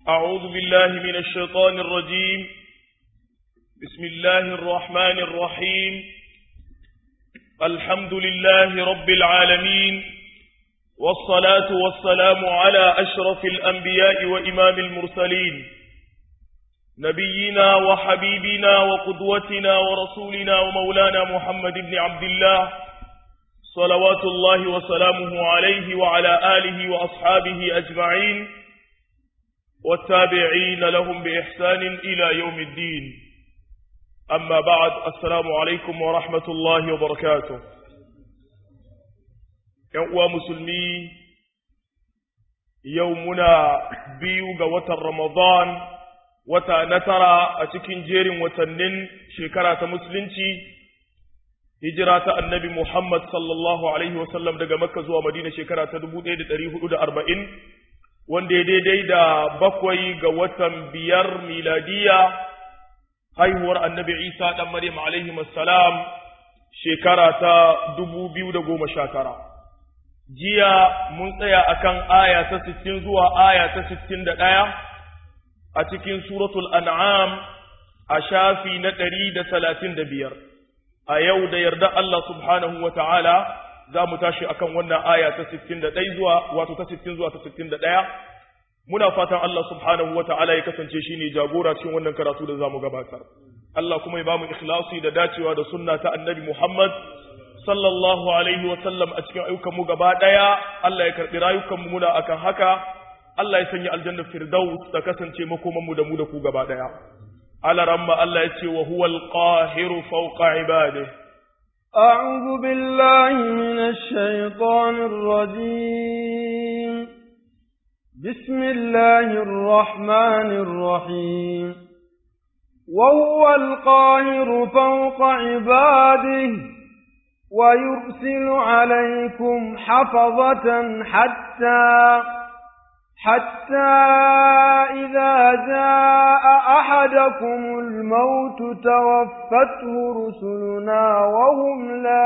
أعوذ بالله من الشيطان الرجيم بسم الله الرحمن الرحيم الحمد لله رب العالمين والصلاة والسلام على أشرف الأنبياء وإمام المرسلين نبينا وحبيبنا وقدوتنا ورسولنا ومولانا محمد بن عبد الله صلوات الله وسلامه عليه وعلى آله وأصحابه أجمعين والتابعين لهم بإحسان إلى يوم الدين أما بعد السلام عليكم ورحمة الله وبركاته يقوى مسلمي يومنا بيوغ وتر رمضان wata na tara a cikin jerin watannin shekara ta musulunci hijira ta annabi Muhammad sallallahu alaihi wasallam daga makka zuwa madina shekara ta 1440 wanda ya daidai da bakwai ga watan biyar miladiya haihuwar annabi isa dan maryam alaihi salam shekara ta 2019 jiya mun tsaya akan aya ta 60 zuwa aya ta 61 a cikin suratul an'am a shafi na ɗari da talatin da biyar a yau da yarda Allah subhanahu wa ta'ala za mu tashi akan wannan aya ta sittin da ɗai zuwa wato ta sittin zuwa ta sittin da ɗaya muna fatan Allah subhanahu wa ta'ala ya kasance shi ne jagora cikin wannan karatu da za mu gabatar Allah kuma ya ba mu ikhlasi da dacewa da sunna ta annabi Muhammad sallallahu alaihi wa sallam a cikin ayyukanmu gaba ɗaya Allah ya karɓi rayukanmu muna akan haka Allah ya sanya aljanna firdaus ta kasance makoman mu da mu da ku gaba daya ala ramma Allah ya ce wa huwal qahiru fawqa ibadihi a'udhu billahi minash shaitanir rajim bismillahir rahmanir rahim wa huwal qahiru fawqa ibadihi ويرسل عليكم حفظة حتى حتى إذا جاء أحدكم الموت توفته رسلنا وهم لا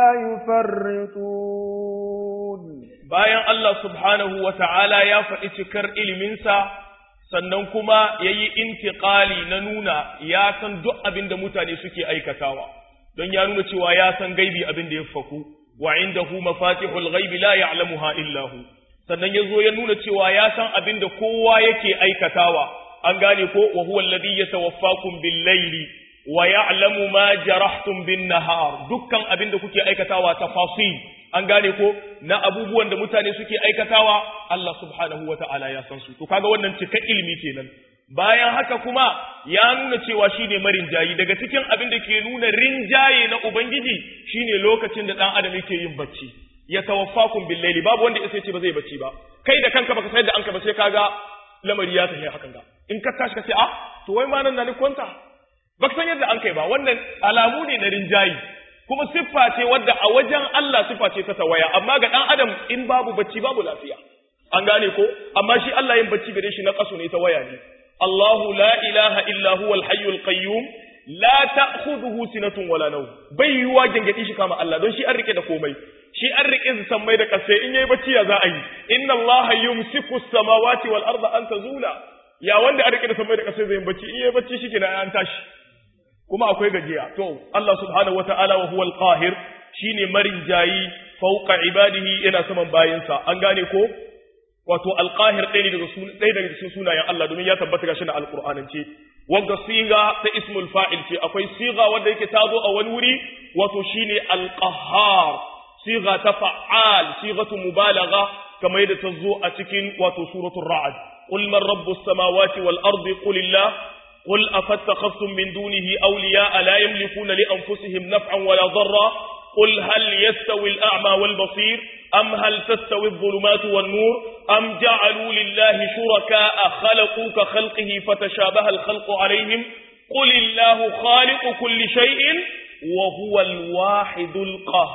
يفرطون bayan Allah subhanahu wa ta'ala ya faɗi cikar iliminsa sannan kuma ya yi intiƙali na nuna ya san duk abin da mutane suke aikatawa don ya nuna cewa ya san gaibi abin da ya faku wa inda hu mafatihul gaibi la ya'lamuha illahu sannan ya zo ya nuna cewa ya san abin da kowa yake aikatawa an gane ko wa huwa alladhi yatawaffakum bil layli wa ya'lamu ma jarahtum bin nahar dukkan abin da kuke aikatawa tafasil an gane ko na abubuwan da mutane suke aikatawa Allah subhanahu wata'ala ya san su to kaga wannan cika ilimi kenan bayan haka kuma ya nuna cewa shine marinjayi daga cikin abin da ke nuna rinjaye na ubangiji shine lokacin da dan adam yake yin bacci ya tawaffakum bil laili babu wanda sai ce ba zai bacci ba kai da kanka baka sayar da anka ba sai kaga lamari ya tafi hakan ga in ka tashi ka ce ah to wai ma nan na ni kwanta baka san yadda an kai ba wannan alamu ne na rinjayi kuma siffa ce wadda a wajen Allah siffa ce ta tawaya amma ga dan adam in babu bacci babu lafiya an gane ko amma shi Allah yin bacci gare shi na kaso ne ta waya ne Allahu la ilaha illa huwal hayyul qayyum la ta'khudhuhu sinatun wala nawm bai yuwa gangadi shi kama Allah don shi an rike da komai shi an rike su sammai da kasai in yayi bacci ya za a yi inna allaha yumsiku samawati wal arda an tazula ya wanda an rike da sammai da kasai zai bacci in yayi bacci shi kenan an tashi kuma akwai gajiya to Allah subhanahu wataala wa huwal qahir shine marin jayi fawqa ibadihi yana saman bayinsa an gane ko wato alqahir ɗaya daga ɗaya daga cikin sunayen Allah domin ya tabbata gashi na alqur'anance wanda siga ta ismul fa'il ce akwai siga wanda yake tazo a wani wuri wato shine alqahhar siga ta fa'al sigatu mubalagha kamar yadda ta zo a cikin wato suratul ra'd qul man rabbus samawati wal ardi qul illah qul afattakhadhtum min dunihi awliya la yamlikuna li anfusihim naf'an wala darra qul hal yastawi al a'ma wal basir am hal tastawi adh-dhulumatu wan nur am ja'alu lillahi shuraka'a khalaqu ka khalqihi fatashabaha al khalqu alayhim qul illahu khaliqu kulli shay'in wa huwa al-wahidul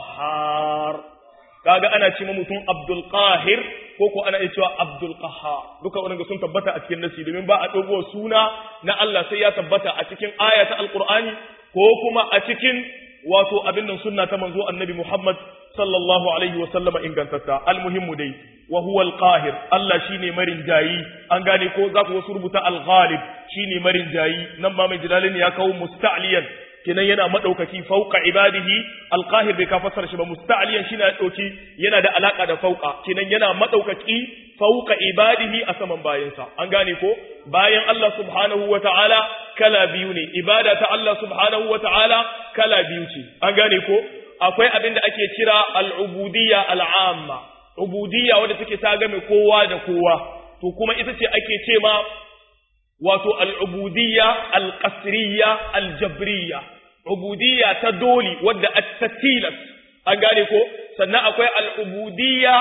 qahhar kaga ana ce mutum Abdul Qahir ko ko ana cewa Abdul Qahhar duka wannan sun tabbata a cikin nasi domin ba a dogo suna na Allah sai ya tabbata a cikin aya ta Alqur'ani ko kuma a cikin wato abin nan sunna ta manzo Annabi Muhammad sallallahu alaihi wa sallama ingantatta almuhimmu dai wa huwa al-qahir Allah shine marin jayi an gane ko za ku wasu rubuta al-ghalib shine marin jayi nan ma mai jilalin ya kawo musta'liyan kenan yana madaukaki fauqa ibadihi al-qahir bai ka fassara shi ba musta'liyan shine ya dauki yana da alaka da fauqa kenan yana madaukaki fauqa ibadihi a saman bayansa an gane ko bayan Allah subhanahu wata'ala kala biyu ne ibada ta Allah subhanahu wata'ala kala biyu ce an gane ko akwai abin da ake kira al-ubudiyya al-amma ubudiyya wadda take ta game kowa da kowa to kuma ita ce ake ce ma wato al'ubudiyya al-qasriyya al-jabriyya ubudiyya ta doli wadda at-tatilas an gane ko sannan akwai al'ubudiyya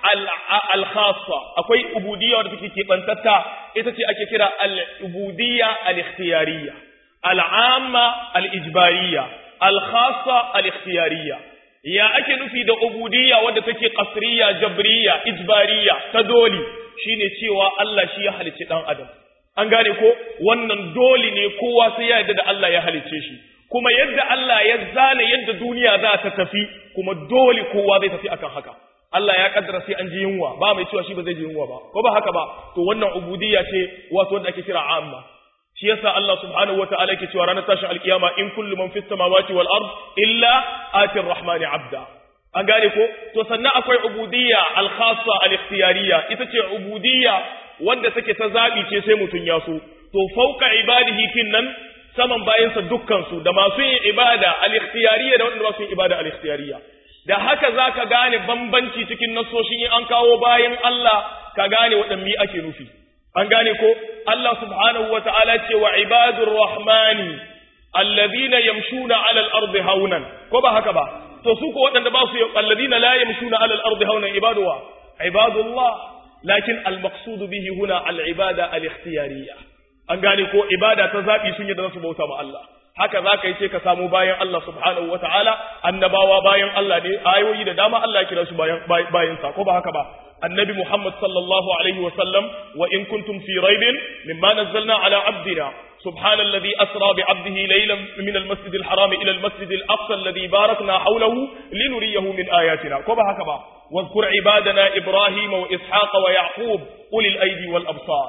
al-khassa akwai ubudiyya wadda take kebantatta ita ce ake kira al-ubudiyya al-ikhtiyariyya al-amma al-ijbariyya al-khassa al-ikhtiyariyya ya ake nufi da ubudiyya wadda take qasriya jabriya ijbariya ta doli shine cewa Allah shi ya halicci dan adam an gane ko wannan doli ne kowa sai ya yarda da Allah ya halicce shi kuma yadda Allah ya zana yadda duniya za ta tafi kuma doli kowa zai tafi akan haka Allah ya kaddara sai an ji yunwa ba mai cewa shi ba zai ji yunwa ba ko ba haka ba to wannan ubudiyya ce wato wanda ake kira amma shi yasa Allah subhanahu wataala yake cewa ranar tashin alkiyama in kullu man fis samawati wal ard illa ati rahmani abda an gane ko to sannan akwai ubudiyya al khassa al ikhtiyariyya ita ce ubudiyya wanda take ta zabi ce sai mutun ya so to fauka ibadihi kin nan saman bayansa dukkan su da masu yin ibada al ikhtiyariyya da wanda ba su yin ibada al ikhtiyariyya da haka zaka gane bambanci cikin nasoshin in an kawo bayan Allah ka gane waɗanne ake nufi an gane ko Allah subhanahu wa ta'ala ce wa ibadur rahmani alladhina yamshuna ala al-ardi haunan ko ba haka ba to su ko waɗanda ba su alladhina la yamshuna ala al-ardi haunan ibaduwa ibadullah lakin al-maqsud bihi huna al-ibada al-ikhtiyariyya an gane ko ibada ta zabi sun yadda su bauta ma Allah haka za ka yi ce ka samu bayan Allah subhanahu wa ta'ala annabawa bayan Allah ne ayoyi da dama Allah ya kira su bayan bayan sa ko ba haka ba النبي محمد صلى الله عليه وسلم وإن كنتم في ريب مما نزلنا على عبدنا سبحان الذي أسرى بعبده ليلا من المسجد الحرام إلى المسجد الأقصى الذي باركنا حوله لنريه من آياتنا كما هكذا واذكر عبادنا إبراهيم وإسحاق ويعقوب أولي الأيدي والأبصار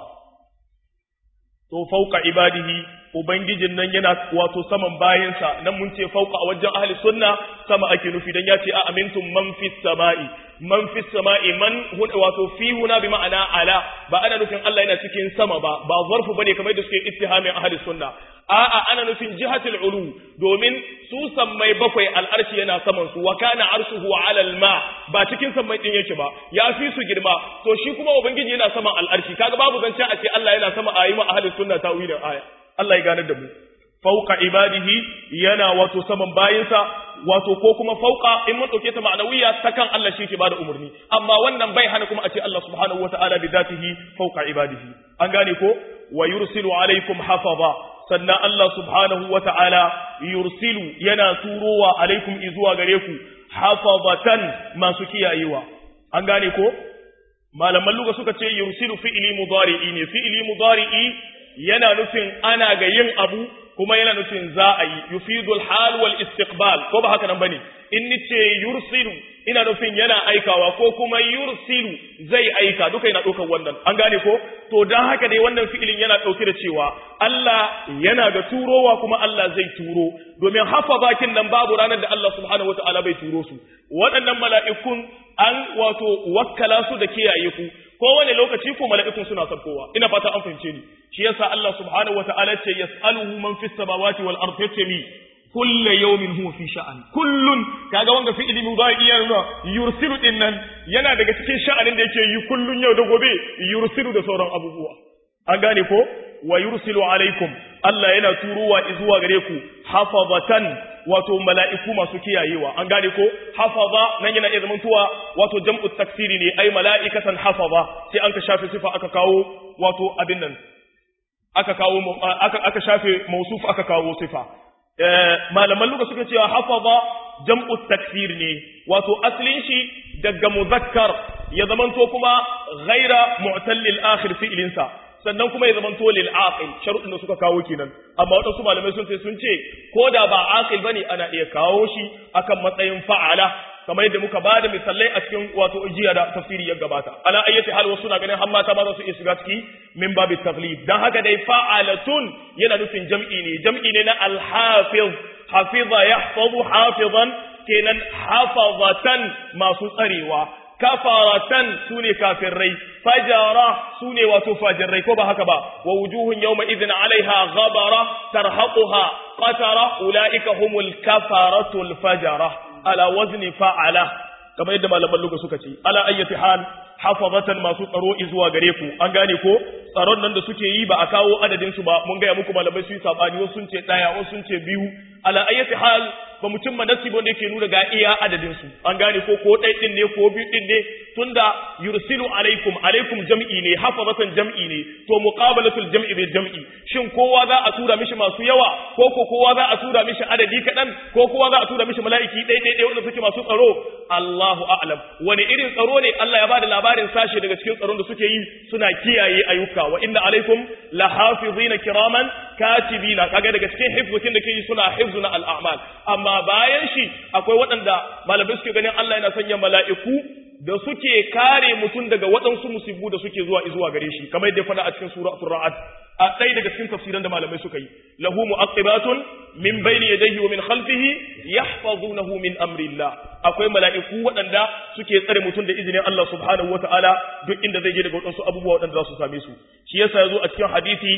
to fauka ibadihi ubangijin nan yana wato saman bayansa nan mun ce fauka a wajen ahli sunna sama ake nufi dan ya ce a amintum man fis sama'i man fis sama'i man wato fi huna bi ma'ana ala ba ana nufin Allah yana cikin sama ba ba zarfu bane kamar da suke ittihamin ahli sunna a'a ana nufin jihatul ulu domin su sammai bakwai al'arshi yana saman su wa kana arshuhu ala al-ma ba cikin sammai din yake ba ya fi su girma to shi kuma ubangiji yana saman al'arshi kaga babu zance a ce Allah yana sama ayi ma ahli sunna tawilin aya Allah ya gane da mu fauka ibadihi yana wato saman bayinsa wato ko kuma fauka in mun dauke ta ma'anawiya ta kan Allah shi ke bada umarni amma wannan bai hana kuma a ce Allah subhanahu wata'ala bi zatihi fauka ibadihi an gane ko wa yursilu alaikum hafaza sannan Allah subhanahu wata'ala yursilu yana turowa alaikum izuwa gare ku hafazatan masu kiyayewa an gane ko malaman luga suka ce yursilu fi'li mudari'i ne fi'li mudari'i yana nufin ana ga yin abu kuma yana nufin za a yi yufidul hal wal istiqbal ko ba haka nan bane in nice yursilu ina nufin yana aikawa ko kuma yursilu zai aika duka yana ɗaukar wannan an gane ko to dan haka dai wannan fi'ilin yana ɗauke da cewa Allah yana ga turowa kuma Allah zai turo domin hafa bakin nan babu ranar da Allah subhanahu wataala bai turo su waɗannan mala'ikun an wato wakkala su da kiyaye ku kowane lokaci ko mala'ikun suna sarkowa ina fata an fahimce ni shi yasa Allah subhanahu wataala ce yas'aluhu man fis samawati wal ardi yatami kullu yawmin huwa fi sha'an kullun kaga wanga fi ilimi ba iya nuna yursilu din nan yana daga cikin sha'anin da yake yi kullun yau da gobe yursilu da sauran abubuwa an gane ko wa yursilu alaikum Allah yana turuwa zuwa gare ku hafazatan wato mala'iku masu kiyayewa an gane ko hafaza nan yana iya zamantuwa wato jam'u taksiri ne ai mala'ikatan hafaza sai an ka shafe sifa aka kawo wato abin nan aka kawo aka aka shafe mausuf aka kawo sifa malaman luka suka cewa hafaza jam'u taksir ne wato aslin shi daga muzakkar ya zamanto kuma ghaira mu'tallil akhir fi'linsa sannan kuma ya zamanto lil aqil sharuɗin da suka kawo kenan amma wadansu malamai sun ce sun ce ko da ba aqil bane ana iya kawo shi akan matsayin fa'ala kamar yadda muka bada misalai a cikin wato jiya da tafsiri ya gabata ala ayyati hal wasu na ganin har mata ma za su iya shiga ciki min babi taglib dan haka dai fa'alatun yana nufin jam'i ne jam'i ne na al-hafiz hafiza yahfazu hafizan kenan hafazatan masu tsarewa kafaratan sune kafirai fajara sune wato fajirai ko ba haka ba wa wujuhun yawma idhin alaiha ghabara tarhaquha qatara ulaika humul kafaratul fajara ala wazni fa'ala kamar yadda malaman luga suka ce ala ayyati hal hafazatan masu tsaro zuwa gare ku an gane ko tsaron nan da suke yi ba a kawo adadin su ba mun ga muku malamai su yi sabani wasu sun ce daya wasu sun ce biyu ala ayyati hal ba mu cimma nasi wanda yake nuna ga iya adadin su an gane ko ko ɗai din ne ko biyu din ne tunda yursilu alaikum alaikum jam'i ne hafazatan jam'i ne to muqabalatul jam'i bil jam'i shin kowa za a tura mishi masu yawa ko ko kowa za a tura mishi adadi kaɗan ko kowa za a tura mishi mala'iki ɗai ɗai ɗai wanda suke masu tsaro Allahu a'lam wani irin tsaro ne Allah ya bada labarin sashe daga cikin tsaron da suke yi suna kiyaye ayyuka wa inna alaikum lahafizina kiraman katibina kaga daga cikin hifzukin da ke yi suna hifzu na al'amal amma bayan shi akwai waɗanda malamai suke ganin Allah yana sanya mala'iku da suke kare mutum daga waɗansu musibu da suke zuwa zuwa gare shi kamar yadda ya faɗa a cikin suratul ra'd a ɗaya daga cikin tafsiran da malamai suka yi lahu mu'aqibatun min bayni yadayhi wa min khalfihi yahfazunahu min amrillah akwai mala'iku waɗanda suke tsare mutum da izinin Allah subhanahu wata'ala duk inda zai je daga waɗansu abubuwa waɗanda za su same su shi yasa yazo a cikin hadisi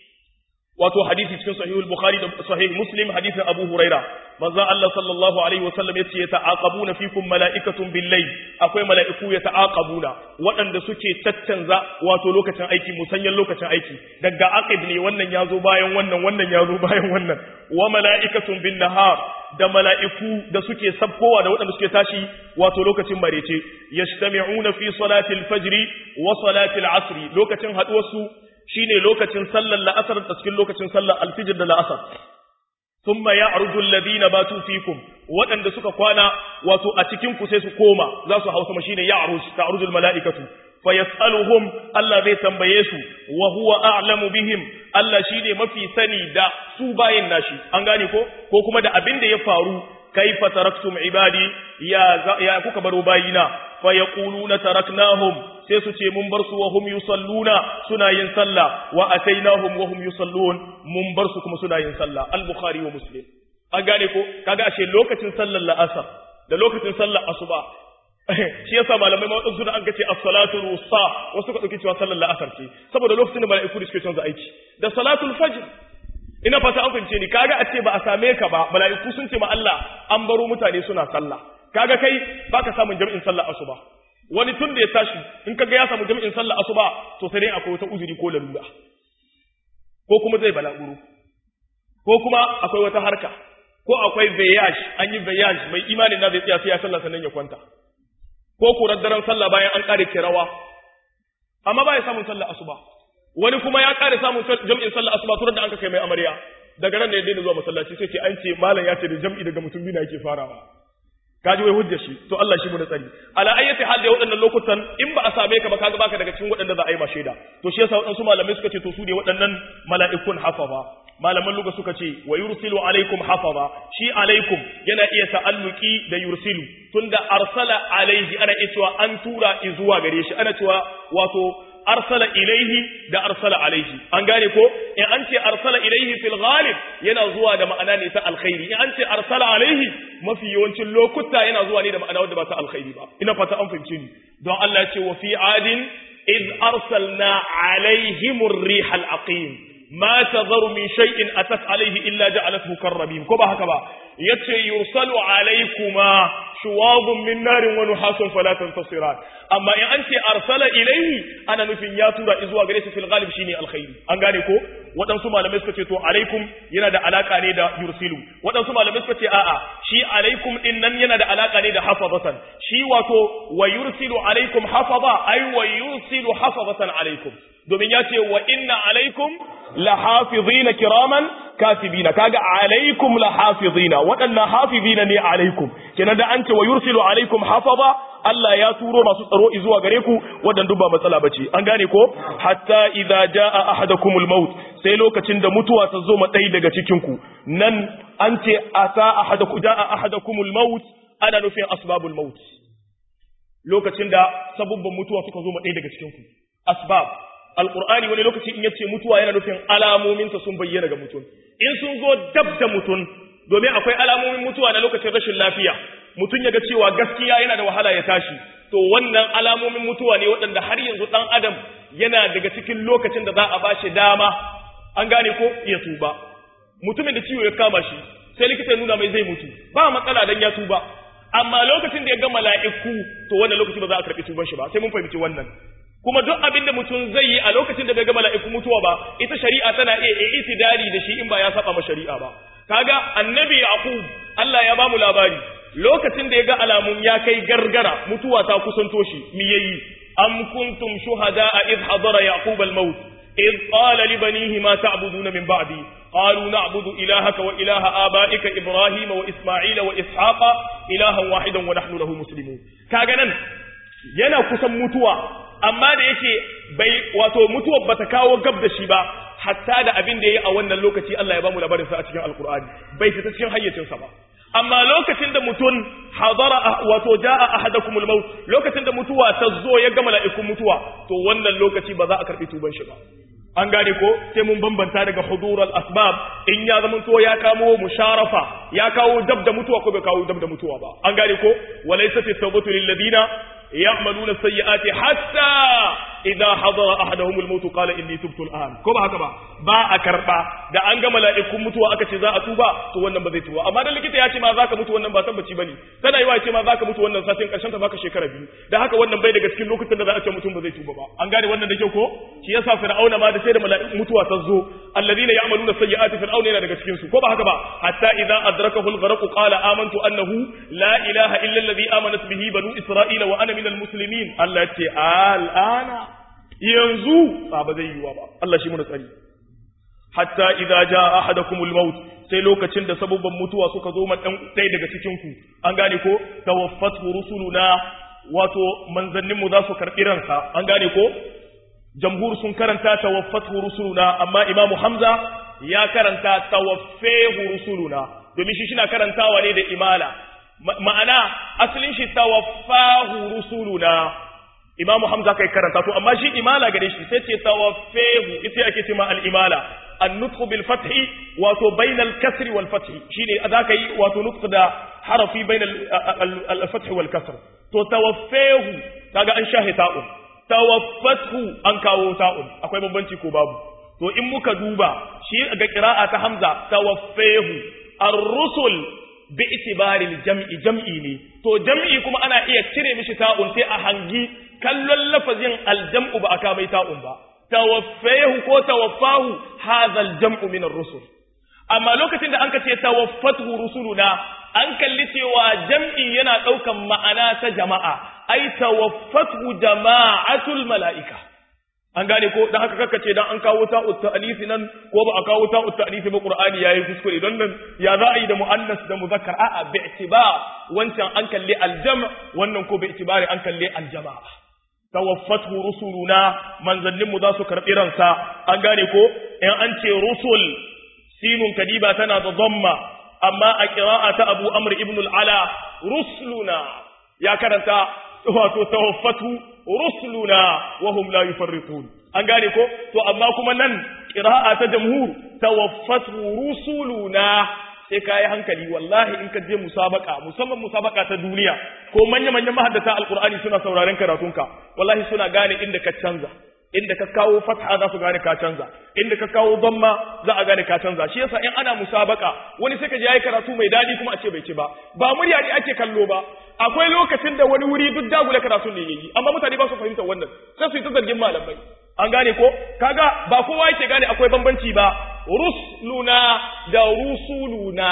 wato hadisi cikin sahihul bukhari da sahih muslim hadisin abu huraira manzo Allah sallallahu alaihi wasallam yace ya ta'aqabuna fikum mala'ikatun bil layl akwai mala'iku ya ta'aqabuna waɗanda suke tattanza wato lokacin aiki musanyan lokacin aiki daga aqib ne wannan yazo bayan wannan wannan yazo bayan wannan wa mala'ikatun bin nahar da mala'iku da suke sabkowa da waɗanda suke tashi wato lokacin marece yajtami'una fi salatil fajri wa salatil asri lokacin haduwarsu shine lokacin sallar la'asar da cikin lokacin sallar alfijir da la'asar thumma ya'rudu alladhina batu fikum waɗanda suka kwana wato a cikin ku sai su koma za su hausa shine ya'ruj ta'ruju almala'ikatu fayas'aluhum Allah zai tambaye su wa huwa a'lamu bihim Allah shine mafi sani da su bayin nashi an gane ko ko kuma da abin da ya faru kaifa taraktum ibadi ya ya kuka baro bayina fa yaquluna taraknahum sai su ce mun bar su wa hum yusalluna suna yin sallah wa atainahum wa hum yusallun mun bar su kuma suna yin sallah al-bukhari wa muslim an gane ko kaga ashe lokacin sallar la'asar da lokacin sallar asuba shi yasa malamai ma wadansu da an kace as-salatu rusa wasu ka dauki cewa sallar la'asar ce saboda lokacin da mala'iku da suke canza aiki da salatul fajr ina fata an fahimce ni kaga a ce ba a same ka ba mala'iku sun ce ma Allah an baro mutane suna sallah kaga kai baka samun jami'in sallar asuba wani tun da ya tashi in kaga ya samu jami'in sallar asuba to sai dai akwai wata uzuri ko lalura ko kuma zai balaguro ko kuma akwai wata harka ko akwai voyage an yi voyage mai imanin na zai tsaya sai ya sallah sannan ya kwanta ko kurar daren sallah bayan an kare kirawa amma ba ya samun sallar asuba wani kuma ya kare samun jami'in sallar asuba turar da an kai mai amarya daga nan da ya daina zuwa masallaci sai ce an ce malam ya ce da jam'i daga mutum biyu yake farawa kaji wai hujjar shi to Allah shi mu da tsari ala ayyati hal da waɗannan lokutan in ba a same ka ba kaga baka daga cikin waɗanda za a yi ma shaida to shi yasa waɗansu malamai suka ce to su ne waɗannan mala'ikun hafaza malaman luga suka ce wa yursilu alaikum hafaza shi alaikum yana iya ta'alluki da yursilu tunda arsala alaihi ana iya cewa an tura zuwa gare shi ana cewa wato arsala ilaihi da arsala alaihi an gane ko in an ce arsala ilaihi fil ghalib yana zuwa da ma'ana ne ta alkhairi in an ce arsala alaihi mafi yawancin lokuta yana zuwa ne da ma'ana wanda ba ta alkhairi ba ina fata an fahimce ni don Allah ya ce wa fi adin iz arsalna alaihim ar-rih al-aqim ma tadharu min shay'in atat alaihi illa ja'alathu karrabin ko ba haka ba yace yursalu alaykuma shuwazun min narin wa nuhasun fala tantasiran amma in an ce arsala ilayhi ana nufin ya tura zuwa gare shi fil ghalib shine alkhairi an gane ko waɗansu malamai suka ce to alaikum yana da alaka ne da yursilu waɗansu malamai suka ce a'a shi alaikum din nan yana da alaka ne da hafazatan shi wato wa yursilu alaikum hafaza ay wa yursilu hafazatan alaikum domin ya ce wa inna alaikum lahafizina kiraman katibina kaga alaikum lahafizina waɗannan hafizina ne alaikum kenan da an ce wa yursilu alaikum hafaza Allah ya turo masu tsaro zuwa gare ku wadan duk ba matsala bace an gane ko hatta idza jaa ahadakumul maut sai lokacin da mutuwa ta zo ma ɗaya daga cikin ku nan an ce ata ahadakum jaa ahadakumul maut ana nufin asbabul maut lokacin da sabubban mutuwa suka zo ma ɗaya daga cikin ku asbab alqur'ani wani lokaci in yace mutuwa yana nufin alamominsa sun bayyana ga mutum in sun zo dab da mutum domin akwai alamomin mutuwa na lokacin rashin lafiya mutum ya ga cewa gaskiya yana da wahala ya tashi to wannan alamomin mutuwa ne waɗanda har yanzu ɗan adam yana daga cikin lokacin da za a ba shi dama an gane ko ya tuba mutumin da ciwo ya kama shi sai likita ya nuna mai zai mutu ba matsala dan ya tuba amma lokacin da ya ga mala'iku to wannan lokaci ba za a karɓi tuban shi ba sai mun fahimci wannan kuma duk abin da mutum zai yi a lokacin da bai ga mala'iku mutuwa ba ita shari'a tana iya itidari da shi in ba ya saba ma shari'a ba kaga annabi yaqub Allah ya ba mu labari lokacin da ya ga alamun ya kai gargara mutuwa ta kusanto shi mi yayi am kuntum shuhada'a id hadara yaqub al-maut id qala li banihi ma ta'buduna min ba'di qalu na'budu ilahaka wa ilaha aba'ika ibrahim wa isma'ila wa ishaqa ilahan wahidan wa nahnu lahu muslimun kaga nan yana kusan mutuwa amma da yake bai wato mutuwar bata kawo gab da shi ba hatta da abin da yayi a wannan lokaci Allah ya bamu labarin sa a cikin alqur'ani bai fita cikin hayyacin sa ba amma lokacin da mutun hadara wato jaa ahadakumul maut lokacin da mutuwa ta zo ya ga mala'ikun mutuwa to wannan lokaci ba za a karbi tuban shi ba an gane ko sai mun bambanta daga hudural asbab in ya zama to ya kamo musharafa ya kawo dab da mutuwa ko bai kawo dab da mutuwa ba an gane ko walaysa fi tawbatu lil ladina يعملون السيئات حتى إذا حضر أحدهم الموت قال إني تبت الآن كما هكذا با أكربا da an ga mala'ikun mutuwa aka ce za a tuba to wannan ba zai tuba amma dan likita ya ce ma zaka mutu wannan ba tabbaci bane tana yi wa ce ma zaka mutu wannan satin karshen ta baka shekara biyu da haka wannan bai daga cikin lokutan da za a ce mutum ba zai tuba ba an gane wannan da kyau ko shi yasa fir'auna ma da sai da mala'ikun mutuwa ta zo alladhina ya'maluna sayyi'ati fir'auna yana daga cikin su ko ba haka ba hatta idza adrakahu al-gharq qala amantu annahu la ilaha illa alladhi amanat bihi banu isra'ila wa ana min al-muslimin Allah ya ce al'ana yanzu ba ba zai yiwa ba Allah shi mu tsari hatta idza jaa ahadakumul maut sai lokacin da sababban mutuwa suka zo man dan dai daga cikin ku an gane ko tawaffatu rusuluna wato manzannin mu za su karbi ransa an gane ko jamhur sun karanta tawaffatu rusuluna amma imamu hamza ya karanta tawaffahu rusuluna domin shi shina karantawa ne da imala ma'ana asalin shi tawaffahu rusuluna imamu hamza kai karanta to amma shi imala gare shi sai ce tawaffahu ita ake ce ma al-imala an-nutq bil fathi wato bainal kasri wal fathi shine zaka yi wato nutq da harafi bainal al-fath wal kasr to tawaffahu kaga an shahi ta'un tawaffathu an kawo ta'un akwai bambanci ko babu to in muka duba shi ga qira'a ta hamza tawaffahu ar-rusul bi itibaril jam'i jam'i ne to jam'i kuma ana iya cire mishi ta'un sai a hangi kallon lafazin aljam'u ba aka mai ta'un ba tawaffahu ko tawaffahu hadha aljam'u min ar-rusul amma lokacin da anka ce tawaffatu rusuluna an kalli cewa jam'i yana daukan ma'ana ta jama'a ai tawaffatu jama'atul mala'ika an gane ko dan haka kakkace dan an kawo ta ta'alisi nan ko ba a kawo ta ta'alisi ba qur'ani yayi kuskure don nan ya za a yi da muannas da muzakkar a'a bi i'tibar wancan an kalle aljam wannan ko bi i'tibari an kalle aljama'a tawaffatu rusuluna manzannin mu za su karbi ransa an gane ko in an ce rusul sinun kadiba tana da dhamma amma a qira'a ta Abu Amr ibn al-Ala rusuluna ya karanta wato tawaffatu rusuluna wa hum la yufarritun an gane ko to amma kuma nan qira'a ta jamhur tawaffatu rusuluna sai kai hankali wallahi in ka je musabaka musamman musabaka ta duniya ko manya manyan mahaddata alqur'ani suna sauraren karatunka wallahi suna gane inda ka canza inda ka kawo fatha za su gane ka canza inda ka kawo dhamma za a gane ka canza shi yasa in ana musabaka wani sai ka je yayi karatu mai dadi kuma a ce bai ci ba ba murya ne ake kallo ba akwai lokacin da wani wuri duk dagula karatu ne yayi amma mutane ba su fahimta wannan sai su yi ta zargin malamai an gane ko kaga ba kowa yake gane akwai bambanci ba rusuluna da rusuluna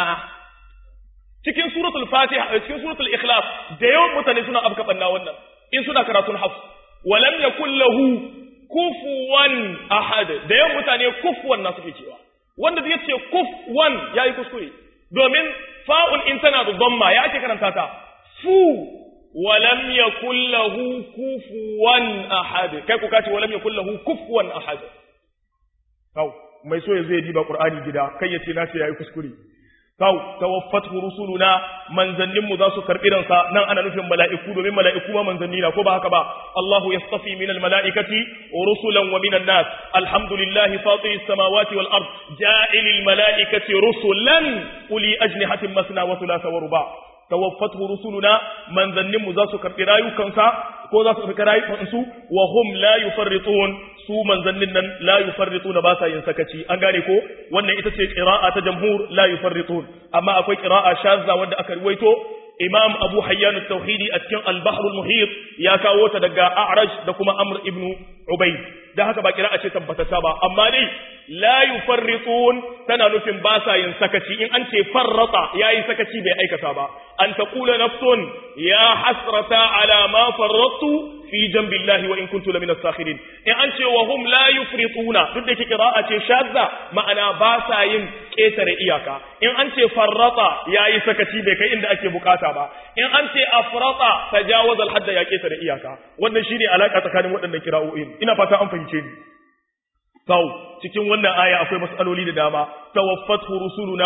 cikin suratul fatiha cikin suratul ikhlas da yawan mutane suna afka banna wannan in suna karatun hafs walam yakul lahu kufuwan ahad da yawan mutane kufuwan na suke cewa wanda zai ce kufuwan yayi kuskure domin fa'un in tana da dhamma ya ake karanta ta fu walam yakul lahu kufuwan ahad kai ku kace walam yakul lahu kufuwan ahad kau mai so ya zai diba qur'ani gida kai ya ce na ce yayi kuskure kaw tawaffatu rusuluna manzannin mu za su karbi ransa nan ana nufin mala'iku domin mala'iku ma manzanni na ko ba haka ba Allahu yastafi minal mala'ikati rusulan wa minan nas alhamdulillahi fatiris samawati wal ard ja'ilil mala'ikati rusulan uli ajnihatin masna wa thulatha wa ruba tawaffatu rusuluna manzannin mu za su karbi rayukansa ko za su karbi rayukansu wa hum la yufarritun su manzannin nan la yufarrituna ba sa yin sakaci an gane ko wannan ita ce qira'a ta jamhur la yufarritun amma akwai qira'a shazza wanda aka ruwaito imam abu hayyan at-tauhidi a cikin al-bahr al-muhit ya kawo ta daga a'raj da kuma amr ibn ubayd dan haka ba qira'a ce tabbatata ba amma dai la yufarritun tana nufin ba sa yin sakaci in an ce farrata yayi sakaci bai aikata ba an taqula nafsun ya hasrata ala ma farrattu fi jambillahi wa in kuntu lamina sakhirin in an ce wa hum la yufrituna duk da qira'a ce shadda ma'ana ba sa yin ketare iyaka in an ce farrata yayi sakaci bai kai inda ake bukata ba in an ce afrata tajawaza al ya ketare iyaka wannan shine alaka tsakanin waɗannan kira'o'in ina fata an fahimce ni Kau, cikin wannan aya akwai matsaloli da dama, tawaffatu rusuluna,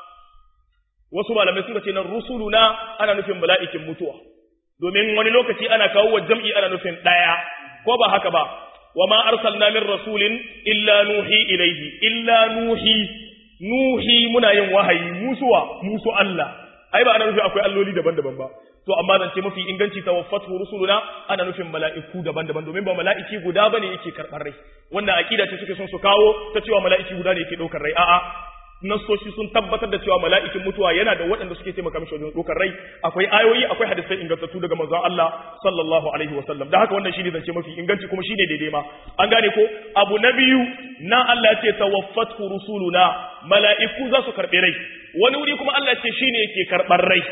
wasu malamai suka ce nan rusuluna ana nufin mala'ikin mutuwa, domin wani lokaci ana kawo wa jam'i ana nufin ɗaya, ko ba haka ba, wa ma arsalna min rasulin illa nuhi ilaihi, illa nuhi, nuhi muna yin wahayi, musuwa, musu Allah, ai ba ana nufin akwai alloli daban-daban ba. to amma zance mafi inganci tawaffatu rusuluna ana nufin mala'iku daban-daban domin ba mala'iki guda bane yake karɓar rai wannan aqida ce suke son su kawo ta cewa mala'iki guda ne yake ɗaukar rai a'a nassoshi sun tabbatar da cewa mala'ikin mutuwa yana da waɗanda suke taimaka mishi wajen ɗaukar rai akwai ayoyi akwai hadisai ingantattu daga manzon Allah sallallahu alaihi wasallam da haka wannan shine zance mafi inganci kuma shine daidai ma an gane ko abu na biyu na Allah ya ce tawaffatu rusuluna mala'iku za su karɓi rai wani wuri kuma Allah ya ce shine yake karɓar rai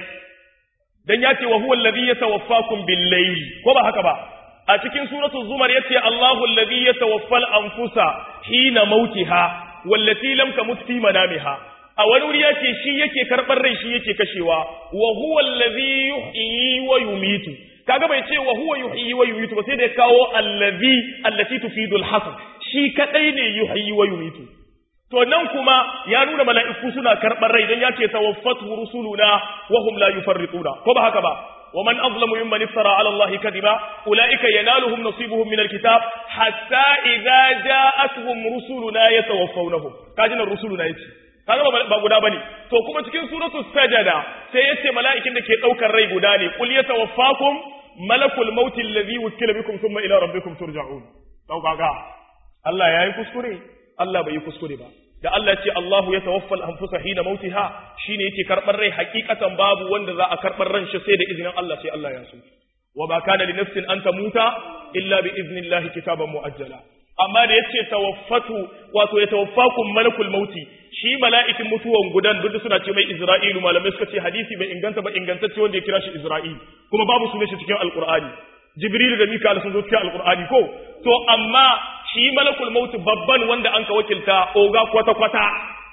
dan ya ce wa huwa alladhi yatawaffakum bil layl ko ba haka ba a cikin suratul zumar yace Allahu alladhi yatawaffal anfusa hina mautiha wallati lam tamut fi manamiha a wani wuri yace shi yake karbar rai shi yake kashewa wa huwa alladhi yuhyi wa yumitu kaga bai ce wa huwa yuhyi wa yumitu ba sai da ya kawo alladhi allati tufidu al-hasr shi kadai ne yuhyi wa yumitu to nan kuma ya nuna mala'iku suna karɓar rai don ya ce tawaffatu rusuluna wa hum la yufarrituna ko ba haka ba wa man azlamu mimman iftara ala allahi kadiba ulaika yanaluhum nasibuhum min alkitab hatta idza ja'atuhum rusuluna yatawaffawnahum kaji nan rusuluna yace kaga ba guda bane to kuma cikin suratu sajada sai yace mala'ikin da ke daukar rai guda ne qul yatawaffakum malakul maut alladhi wukila bikum thumma ila rabbikum turja'un to kaga Allah yayi kuskure Allah bai yi kuskure ba da Allah ce Allahu ya tawaffal anfusa hina mautiha shine yake karbar rai hakikatan babu wanda za a karbar ran shi sai da izinin Allah sai Allah ya so wa ba kana li nafsin an tamuta illa bi iznillahi kitaban muajjala amma da yace tawaffatu wato ya tawaffakum malakul mauti shi mala'ikin mutuwan gudan duk suna ce mai Isra'ilu malamai suka ce hadisi bai inganta ba ingantacce wanda ya kira shi Isra'il kuma babu sunan shi cikin alqur'ani Jibril da Mika'il sun zo cikin alqur'ani ko to amma shi malakul mauti babban wanda an ka wakilta oga kwata-kwata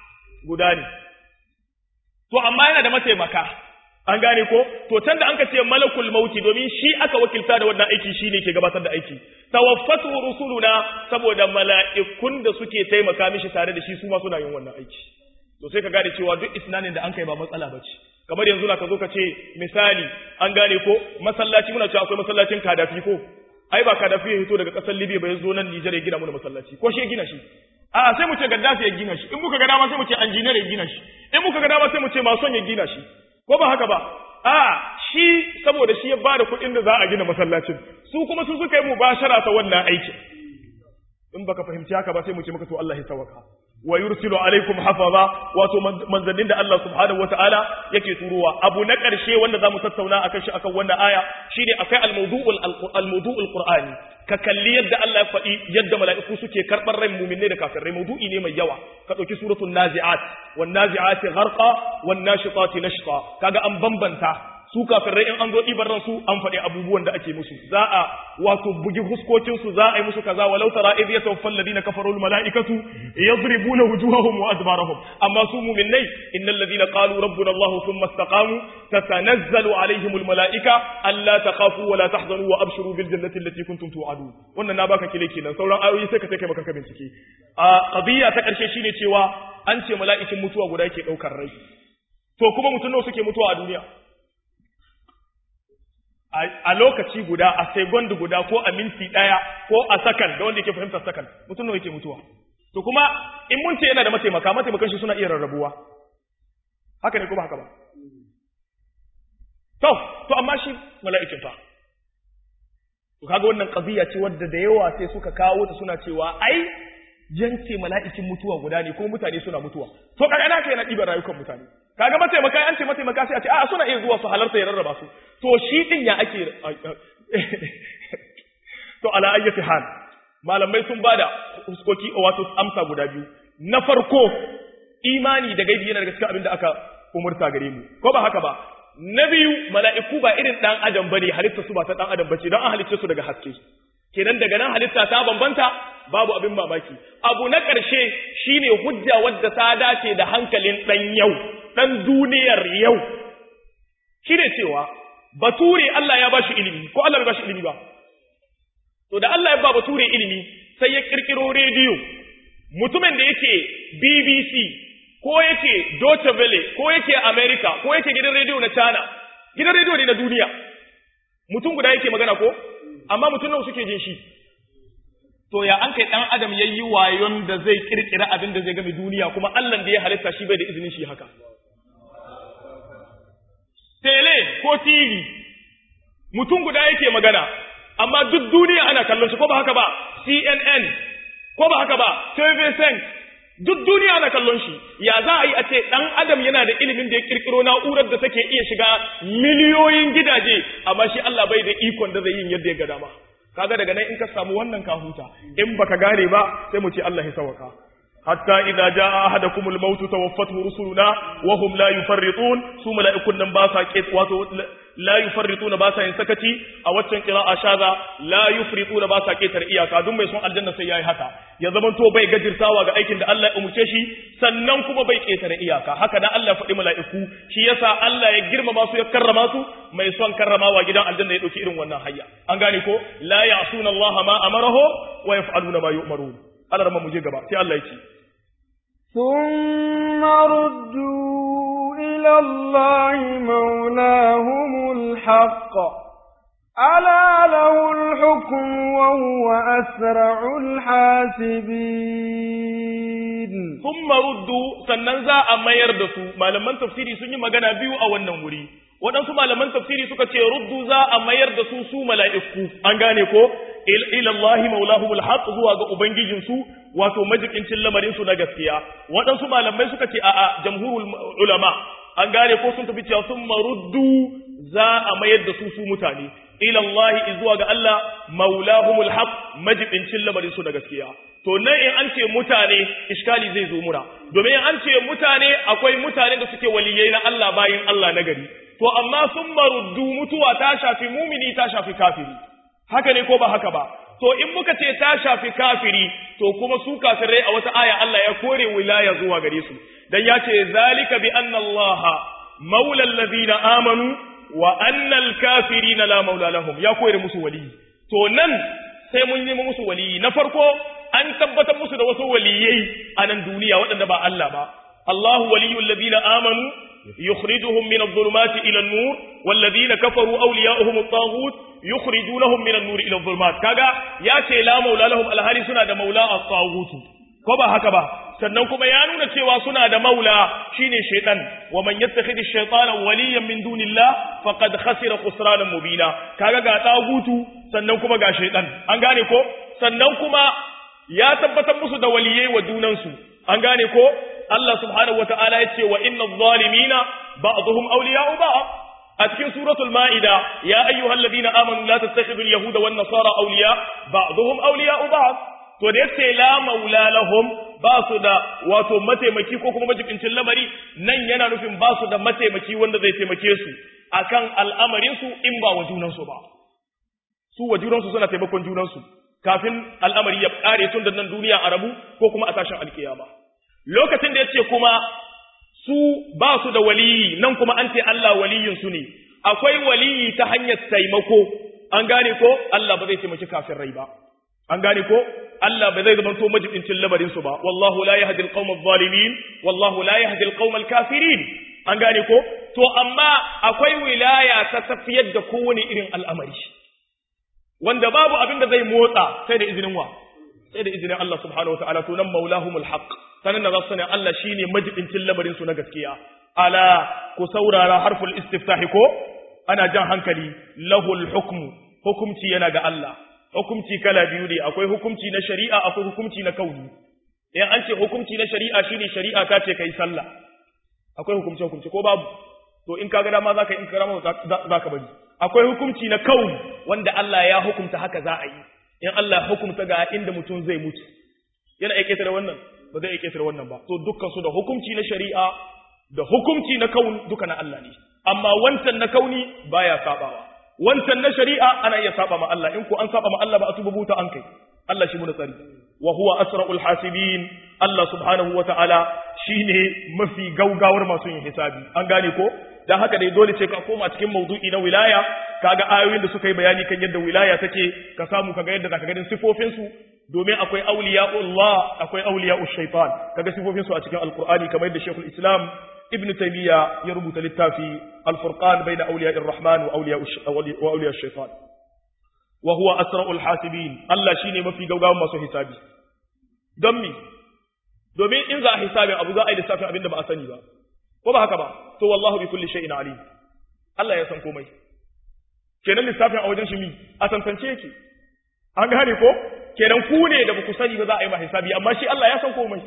guda ne. To, amma yana da mataimaka, an gane ko? To, can da an ka ce malakul mauti domin shi aka wakilta da wannan aiki shi ne ke gabatar da aiki. Tawaffatu rusuluna saboda mala'ikun da suke taimaka mishi tare da shi su ma suna yin wannan aiki. To, sai ka gane cewa duk isnanin da an kai ba matsala ba ce. Kamar yanzu na ka zo ka ce misali an gane ko masallaci muna cewa akwai masallacin kadafi ko ai ba Kadafi ya fito daga ƙasar Libya ba ya zo nan Nijar ya gina mana masallaci ko shi ya gina shi a sai mu ce Gaddafi ya gina shi in muka ga dama sai mu ce engineer ya gina shi in muka ga dama sai mu ce mason ya gina shi ko ba haka ba a shi saboda shi ya ba da kuɗin da za a gina masallacin su kuma su suka yi mubashara ta wannan aikin in baka fahimci haka ba sai mu ce maka to Allah ya tawaka wa yursilu alaikum hafaza wato manzannin da Allah subhanahu wataala yake turowa abu na ƙarshe wanda zamu tattauna akan shi akan wannan aya shine akai al-mawdu'ul al-mawdu'ul qur'ani ka kalli yadda Allah ya faɗi yadda mala'iku suke karɓar ran mu'minai da kafirai mawdu'i ne mai yawa ka ɗauki suratul nazi'at wan nazi'ati gharqa wan nashitati nashta kaga an bambanta su kafirai in an zo ɗibar ransu an faɗi abubuwan da ake musu za a wato bugi huskokinsu za a yi musu kaza walau tara idh yatawaffal ladina kafaru al malaikatu yadribuna wujuhahum wa adbarahum amma su mu'minai innal ladina qalu rabbuna allah thumma istaqamu tatanazzalu alaihim al malaika alla takhafu wa la tahzanu wa abshiru bil jannati allati kuntum tu'adun wannan na baka kile kenan sauran ayoyi sai ka take maka bincike a qadiya ta karshe shine cewa an ce mala'ikin mutuwa guda yake daukar rai to kuma mutum nawa suke mutuwa a duniya a lokaci guda a second guda ko a minti daya ko a sakan da wanda yake fahimtar sakan mutum nawa yake mutuwa to kuma in mun ce yana da mataimaka mataimakan shi suna iya rarrabuwa haka ne kuma haka ba to to amma shi mala'ikin fa to kaga wannan qadiya ce wadda da yawa sai suka kawo ta suna cewa ai jance mala'ikin mutuwa guda ne kuma mutane suna mutuwa to kaga ina kai na ɗiban rayukan mutane kaga mataimaka an ce mataimaka sai a ce a suna iya zuwa su halarta ya rarraba su to shi din ya ake to ala ayyati hal malamai sun bada huskoki wato amsa guda biyu na farko imani da gaibi yana daga cikin abin da aka umurta gare mu ko ba haka ba na biyu mala'iku ba irin dan adam bane halitta su ba ta dan adam bace don an halicce su daga haske kenan daga nan halitta ta bambanta babu abin mamaki abu na ƙarshe shine hujja wadda ta dace da hankalin ɗan yau ɗan duniyar yau shine cewa bature Allah ya bashi ilimi ko Allah bai bashi ilimi ba to da Allah ya ba bature ilimi sai ya kirkiro rediyo mutumin da yake BBC ko yake Deutsche Welle ko yake America ko yake gidan rediyo na China gidan rediyo ne na duniya mutum guda yake magana ko amma mutum nawa suke jin shi to ya an kai dan adam yayi wayon da zai kirkira abin da zai game duniya kuma Allah da ya halitta shi bai da izinin shi haka tele ko TV mutum guda yake magana amma duk duniya ana kallon shi ko ba haka ba CNN ko ba haka ba TV5 duk duniya ana kallon shi ya za a yi a ce dan adam yana da ilimin da ya kirkiro na'urar da take iya shiga miliyoyin gidaje amma shi Allah bai da ikon da zai yin yadda ya ga dama kaga daga nan in ka samu wannan ka huta in baka gane ba sai mu ce Allah ya sawaka hatta idza jaa ahadakumul maut tawaffathu rusuluna wa hum la yufarritun su mala'ikun nan ba sa ke wato la yufarrituna ba sa yin sakaci a waccan qira'a shaza la yufrituna ba sa ketar iyaka duk mai son aljanna sai yayi haka ya zaman to bai gajirtawa ga aikin da Allah ya umurce shi sannan kuma bai ketare iyaka haka da Allah ya faɗi mala'iku shi yasa Allah ya girmama su ya karrama su mai son karramawa gidan aljanna ya dauki irin wannan hayya an gane ko la ya'suna Allah ma amarahu wa yaf'aluna ma yu'marun Allah rama mu je gaba sai Allah ya ce ثم ردوا إلى الله مولاهم الحق ألا له الحكم وهو أسرع الحاسبين ثم ردوا sannan za a mayar da su malaman tafsiri sun yi magana biyu a wannan wuri waɗansu malaman tafsiri suka ce ruddu za a mayar da su su mala'iku an gane ko ila Allah maulahumul haq zuwa ga ubangijin su wato majikincin lamarin su na gaskiya waɗansu malamai suka ce a'a jamhurul ulama an gane ko sun tafi cewa sun maruddu za a mayar da su su mutane ila Allah zuwa ga Allah maulahumul haq majibincin lamarin su na gaskiya to nan in an ce mutane iskali zai zo mura domin in an ce mutane akwai mutane da suke waliyai na Allah bayin Allah na gari to amma sun maruddu mutuwa ta shafi mumini ta shafi kafiri haka ne ko ba haka ba to in muka ce ta shafi kafiri to kuma su kafirai a wata aya Allah ya kore wilaya zuwa gare su dan ya ce zalika bi anna Allah maula allazina amanu wa anna al-kafirina la maula lahum ya kore musu waliyi to nan sai mun nemi musu waliyi na farko an tabbatar musu da wasu waliyai a nan duniya waɗanda ba Allah ba Allahu waliyul ladina amanu يخرجهم من الظلمات إلى النور والذين كفروا أولياؤهم الطاغوت يخرجونهم من النور إلى الظلمات كذا يا لا مولى لهم الهالي سنة مولى الطاغوت كما هكذا sannan kuma ya nuna cewa suna da maula shine shaytan wa man yattakhidhi ash-shaytana waliyan min dunillah faqad khasira khusranan mubina kaga ga tagutu sannan kuma ga shaytan an gane ko sannan kuma ya tabbatar musu da waliyai wa junansu an gane ko Allah subhanahu wata'ala ya ce wa inna zalimina ba'dhum awliya'u ba'd a cikin suratul ma'ida ya ayyuhal ladina amanu la tattakhidhu al-yahuda wan nasara awliya ba'dhum awliya'u ba'd to da yace la maula lahum ba su da wato mataimaki ko kuma majibincin lamari nan yana nufin ba su da mataimaki wanda zai taimake su akan al'amarin su in ba wa junansu ba su wa junansu suna taimakon junansu kafin al'amari ya kare tun da nan duniya a rabu ko kuma a tashin alkiyama lokacin da yace kuma su ba su da waliyi nan kuma an ce Allah waliyin su ne akwai waliyi ta hanyar taimako an gane ko Allah ba zai taimaki kafin rai ba an gane ko Allah ba zai zama to majibincin lamarin su ba wallahu la yahdi alqawma adh-dhalimin wallahu la yahdi alqawma al-kafirin an gane ko to amma akwai wilaya ta tafiyar da kowane irin al'amari wanda babu abin da zai motsa sai da izinin wa sai da izinin Allah subhanahu wataala to nan maulahumul haqq sanan da zasu sani Allah shine majibincin lamarin su na gaskiya ala ku saurara harful istiftahi ko ana jan hankali lahul hukmu hukumci yana ga Allah hukumci kala biyu ne akwai hukumci na shari'a akwai hukumci na kauni in an ce hukumci na shari'a shine shari'a ta ce kai sallah akwai hukumci hukumci ko babu to in kaga dama zaka in kaga dama zaka bari akwai hukumci na kauni wanda Allah ya hukumta haka za a yi in Allah hukumta ga inda mutum zai mutu yana iya ketare wannan ba zai iya ketare wannan ba to dukkan su da hukumci na shari'a da hukumci na kauni duka na Allah ne amma wancan na kauni baya sabawa wancan na shari'a ana iya saba ma Allah in ko an saba ma Allah ba a tuba buta an kai Allah shi muna tsari wa huwa asra'ul hasibin Allah subhanahu wa ta'ala shine mafi gaugawar masu yin hisabi an gane ko dan haka dai dole ce ka koma cikin mawdu'i na wilaya kaga ayoyin da suka yi bayani kan yadda wilaya take ka samu kaga yadda zaka ganin sifofin su domin akwai awliya'ullah akwai awliya'ush shaitan kaga sifofin su a cikin alqur'ani kamar yadda Sheikhul Islam Ibn Taymiyyah ya rubuta littafi Al-Furqan bayna awliya'ir rahman wa awliya'ush shaitan wa huwa asra'ul hasibin Allah shine mafi gaugawan masu hisabi don mi domin in za a hisabi abu za a yi lissafin abin da ba a sani ba ko ba haka ba to wallahu bi kulli shay'in alim Allah ya san komai kenan lissafin a wajen shi mi a tantance yake an gane ko kenan ku ne da baku sani ba za a yi ma hisabi amma shi Allah ya san komai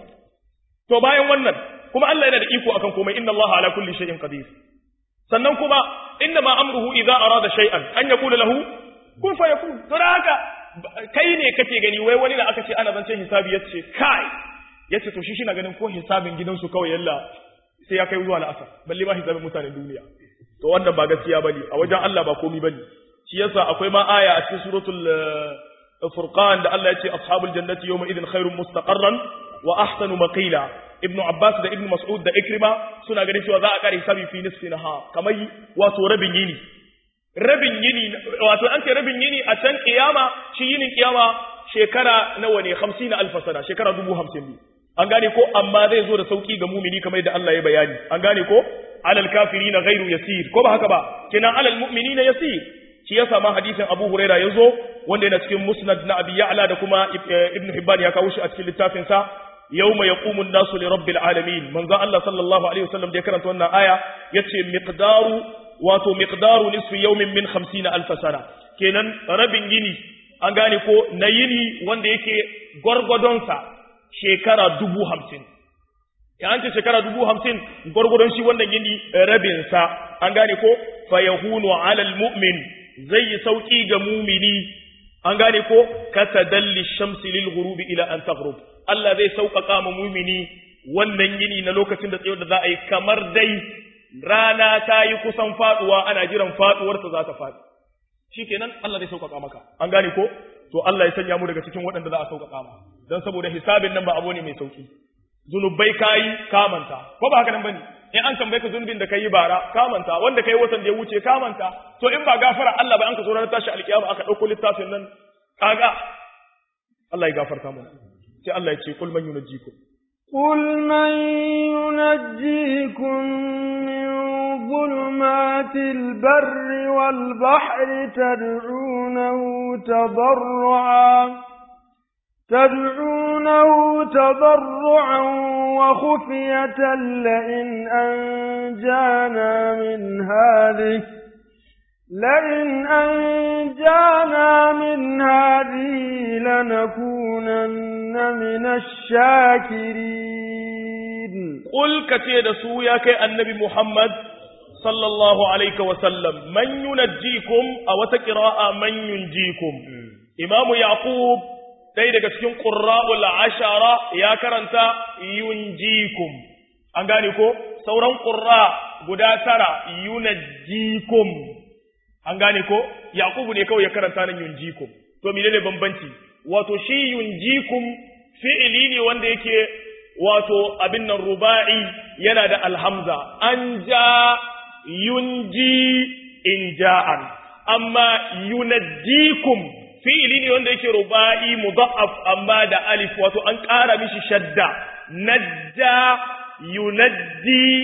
to bayan wannan kuma Allah yana da iko akan komai inna Allah ala kulli shay'in qadir sannan kuma inna ma amruhu idza arada shay'an an yaqula lahu kun fa yakun to da haka kai ne kake gani wai wani da aka ce ana zancen hisabi yace kai yace to shi shi na ganin ko hisabin gidansu kawai yalla sai ya kai zuwa la'asar balle ma hisabin mutanen duniya to wannan ba gaskiya bane a wajen Allah ba komai bane shi yasa akwai ma aya a cikin suratul furqan da Allah yace ashabul jannati yawma idhin khairum mustaqarran wa ahsanu maqila ibn abbas da ibn mas'ud da ikrima suna ganin cewa za a kare hisabi fi nisfi nahar kamar wato rabin yini rabin yini wato an ce rabin yini a can kiyama shi yinin kiyama shekara nawa ne 50 alf sana shekara 50 ne an gane ko amma zai zo da sauki ga mumini kamar yadda Allah ya bayani an gane ko alal kafirina ghairu yasir ko ba haka ba kina alal mu'minina yasir shi yasa ma hadisin Abu Huraira yazo wanda yana cikin Musnad na Abi Ya'la da kuma Ibn Hibban ya kawo shi a cikin littafin sa yawma yaqumu an-nasu li rabbil alamin manzo Allah sallallahu alaihi wasallam da ya karanta wannan aya yace miqdaru wato miqdaru nisfi yawmin min 50 alf sana kenan rabin yini an gane ko na yini wanda yake gwargwadon sa shekara dubu hamsin ya an ce shekara dubu hamsin gwargwadon shi wannan yini rabin sa an gane ko fa yahunu ala almu'min zai yi sauki ga mumini an gane ko katadalli shamsi lil ghurubi ila an taghrub Allah zai sauƙaƙa ma mumini wannan yini na lokacin da tsayar da za a yi kamar dai rana ta yi kusan faduwa ana jiran faduwarsa za ta faɗi shikenan Allah zai sauƙaƙa maka an gane ko to Allah ya sanya mu daga cikin waɗanda za a sauƙaƙa ma dan saboda hisabin nan ba abu ne mai sauki zunubai kayi kamanta ko ba haka nan bane in an tambaye ka zunubin da kai bara kamanta wanda kai watan da ya wuce kamanta to in ba gafara Allah ba an ka zo ranar tashi alkiyama aka dauko littafin nan kaga Allah ya gafarta mana sai Allah ya ce kul man yunajjikum قل من ينجيكم من ظلمات البر والبحر تدعونه تضرعا تدعونه تضرعا وخفية لئن أنجانا من هذه لئن أنجانا من هذه لنكونن من الشاكرين قل كتير سوياك النبي محمد صلى الله عليه وسلم من ينجيكم أو تقراء من ينجيكم إمام يعقوب ɗaya daga cikin ƙurra'ul ashara ya karanta yunjikum an gane ko sauran ƙurra guda tara yunajjikum an gane ko yaqubu ne kawai ya karanta nan yunjikum to menene bambanci wato shi yunjikum fi'ili ne wanda yake wato abin nan ruba'i yana da alhamza an ja yunji inja'an amma yunajjikum fi'ili ne wanda yake ruba'i mudha'af amma da alif wato an ƙara mishi shadda najja yunajji